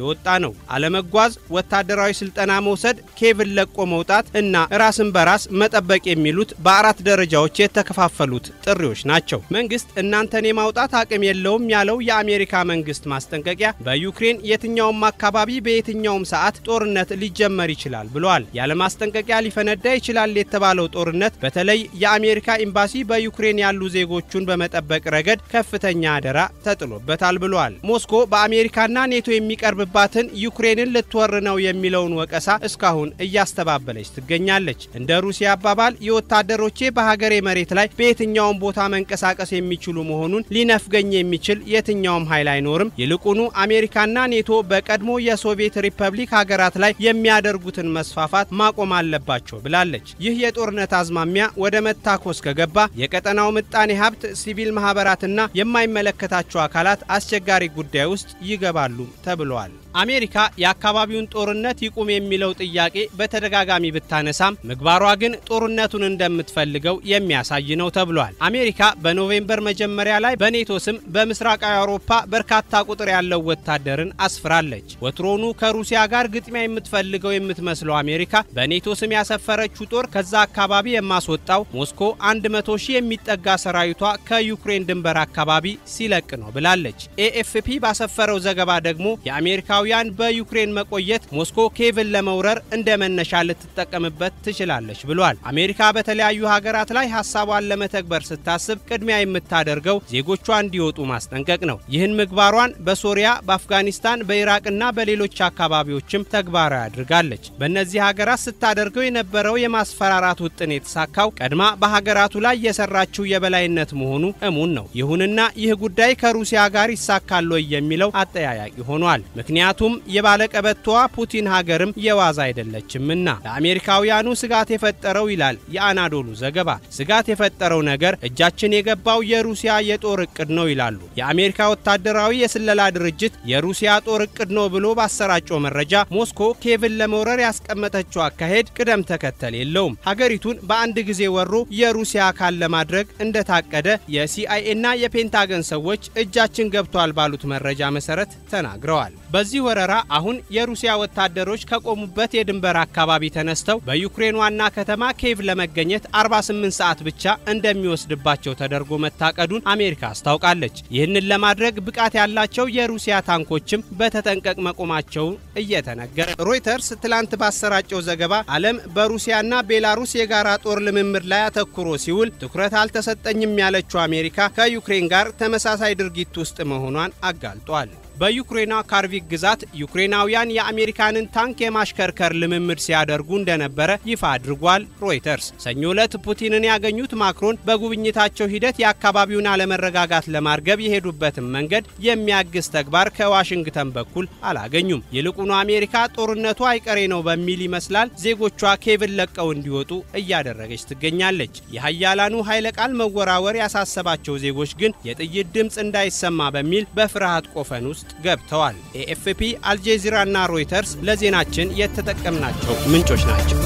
የወጣ ነው። አለመጓዝ፣ ወታደራዊ ስልጠና መውሰድ፣ ኬቭን ለቆ መውጣት እና ራስን በራስ መጠበቅ የሚሉት በአራት ደረጃዎች የተከፋፈሉት ጥሪዎች ናቸው። መንግስት እናንተን የማውጣት አቅም የለውም ያለው የአሜሪካ መንግስት ማስጠንቀቂያ በዩክሬን የትኛውም አካባቢ በየትኛውም ሰዓት ጦርነት ሊጀመር ይችላል ብለዋል። ያለ ማስጠንቀቂያ ሊፈነዳ ይችላል የተባለው ጦርነት በተለይ የአሜሪካ ኤምባሲ በዩክሬን ያሉ ዜጎቹን በመጠበቅ ረገድ ከፍተኛ አደራ ተጥሎበታል ብለዋል። ሞስኮ በአሜሪካና ኔቶ የሚቀርብባትን ዩክሬንን ልትወር ነው የሚለውን ወቀሳ እስካሁን እያስተባበለች ትገኛለች። እንደ ሩሲያ አባባል የወታደሮቼ በሀገሬ መሬት ላይ በየትኛውም ቦታ መንቀሳቀስ የሚችሉ መሆኑን ሊነፍገኝ የሚችል የትኛውም ኃይል አይኖርም። ይልቁኑ አሜሪካና ኔቶ በቀድሞ የሶቪየት ሪፐብሊክ ሀገራት ላይ የሚያደርጉትን መስፋፋት ማቆም አለባቸው ብላለች። ይህ የጦርነት አዝማሚያ ወደ መታኮስ ከገባ የቀጠናው ምጣኔ ሀብት፣ ሲቪል ማህበራትና የማይመለከታቸው አካላት አስቸጋሪ ጉዳይ ውስጥ ይገባሉ ተብለዋል። አሜሪካ የአካባቢውን ጦርነት ይቁም የሚለው ጥያቄ በተደጋጋሚ ብታነሳም ምግባሯ ግን ጦርነቱን እንደምትፈልገው የሚያሳይ ነው ተብሏል። አሜሪካ በኖቬምበር መጀመሪያ ላይ በኔቶ ስም በምስራቃዊ አውሮፓ በርካታ ቁጥር ያለው ወታደርን አስፍራለች። ወትሮኑ ከሩሲያ ጋር ግጥሚያ የምትፈልገው የምትመስለው አሜሪካ በኔቶ ስም ያሰፈረችው ጦር ከዛ አካባቢ የማስወጣው ሞስኮ 100 ሺህ የሚጠጋ ሰራዊቷ ከዩክሬን ድንበር አካባቢ ሲለቅ ነው ብላለች። ኤኤፍፒ ባሰፈረው ዘገባ ደግሞ የአሜሪካውያን በዩክሬን መቆየት ሞስኮ ኬቭን ለመውረር እንደ መነሻ ልትጠቀምበት ትችላለች ብሏል። አሜሪካ በተለያዩ ሀገራት ላይ ሀሳቧን ለመተግበር ስታስብ ቅድሚያ የምታደርገው ዜጎቿ እንዲወጡ ማስጠንቀቅ ነው። ይህን ምግባሯን በሶሪያ፣ በአፍጋኒስታን፣ በኢራቅና በሌሎች አካባቢዎችም ተግባራዊ አድርጋለች። በእነዚህ ሀገራት ስታደርገው የነበረው የማስፈራራት ውጥን የተሳካው ቀድማ በሀገራቱ ላይ የሰራችው የበላይነት መሆኑ እሙን ነው። ይሁንና ይህ ጉዳይ ከሩሲያ ጋር ይሳካል ወይ የሚለው አጠያያቂ ሆኗል። ምክንያቱም የባለቀበቶዋ ፑቲን ሀገርም የዋዛ አይደለችምና ለአሜሪካውያኑ ስጋት የፈጠረው ይላል የአናዶሉ ዘገባ። ስጋት የፈጠረው ነገር እጃችን የገባው የሩሲያ የጦር እቅድ ነው ይላሉ። የአሜሪካ ወታደራዊ የስለላ ድርጅት የሩሲያ ጦር እቅድ ነው ብሎ ባሰራጨው መረጃ ሞስኮ ኬቭን ለመውረር ያስቀመጠችው አካሄድ ቅደም ተከተል የለውም። ሀገሪቱን በአንድ ጊዜ ወሮ የሩሲያ አካል ለማድረግ እንደታቀደ የሲአይኤና የፔንታገን ሰዎች እጃችን ገብቷል ባሉት መረጃ መሰረት ተናግረዋል። በዚህ ወረራ አሁን የሩሲያ ወታደሮች ከቆሙበት የድንበር አካባቢ ተነስተው በዩክሬን ዋና ከተማ ኬቭ ለመገኘት 48 ሰዓት ብቻ እንደሚወስድባቸው ተደርጎ መታቀዱን አሜሪካ አስታውቃለች። ይህንን ለማድረግ ብቃት ያላቸው የሩሲያ ታንኮችም በተጠንቀቅ መቆማቸው እየተነገረ ሮይተርስ ትላንት ባሰራጨው ዘገባ ዓለም በሩሲያና ቤላሩስ የጋራ ጦር ልምምድ ላይ አተኩሮ ሲውል ትኩረት አልተሰጠኝም ያለችው አሜሪካ ከዩክሬን ጋር ተመሳሳይ ድርጊት ውስጥ መሆኗን አጋልጧል። በዩክሬኗ ካርቪክ ግዛት ዩክሬናውያን የአሜሪካንን ታንክ የማሽከርከር ልምምድ ሲያደርጉ እንደነበረ ይፋ አድርጓል ሮይተርስ። ሰኞ ዕለት ፑቲንን ያገኙት ማክሮን በጉብኝታቸው ሂደት የአካባቢውን አለመረጋጋት ለማርገብ የሄዱበትን መንገድ የሚያግዝ ተግባር ከዋሽንግተን በኩል አላገኙም። ይልቁኑ አሜሪካ ጦርነቱ አይቀሬ ነው በሚል ይመስላል ዜጎቿ ኬቭን ለቀው እንዲወጡ እያደረገች ትገኛለች። የሀያላኑ ኃይለ ቃል መወራወር ያሳሰባቸው ዜጎች ግን የጥይት ድምፅ እንዳይሰማ በሚል በፍርሃት ቆፈን ውስጥ ገብተዋል። ኤኤፍፒ፣ አልጄዚራና ሮይተርስ ለዜናችን የተጠቀምናቸው ምንጮች ናቸው።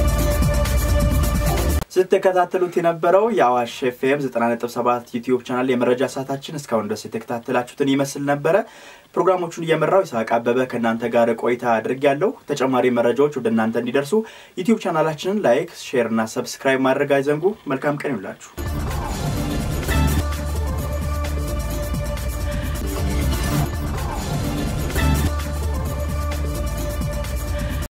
ስትከታተሉት የነበረው የአዋሽ ኤፍኤም 90.7 ዩቲዩብ ቻናል የመረጃ ሰዓታችን እስካሁን ድረስ የተከታተላችሁትን ይመስል ነበረ። ፕሮግራሞቹን እየመራው ይስሐቅ አበበ ከእናንተ ጋር ቆይታ አድርግ ያለው ተጨማሪ መረጃዎች ወደ እናንተ እንዲደርሱ ዩቲዩብ ቻናላችንን ላይክ፣ ሼር እና ሰብስክራይብ ማድረግ አይዘንጉ። መልካም ቀን ይውላችሁ።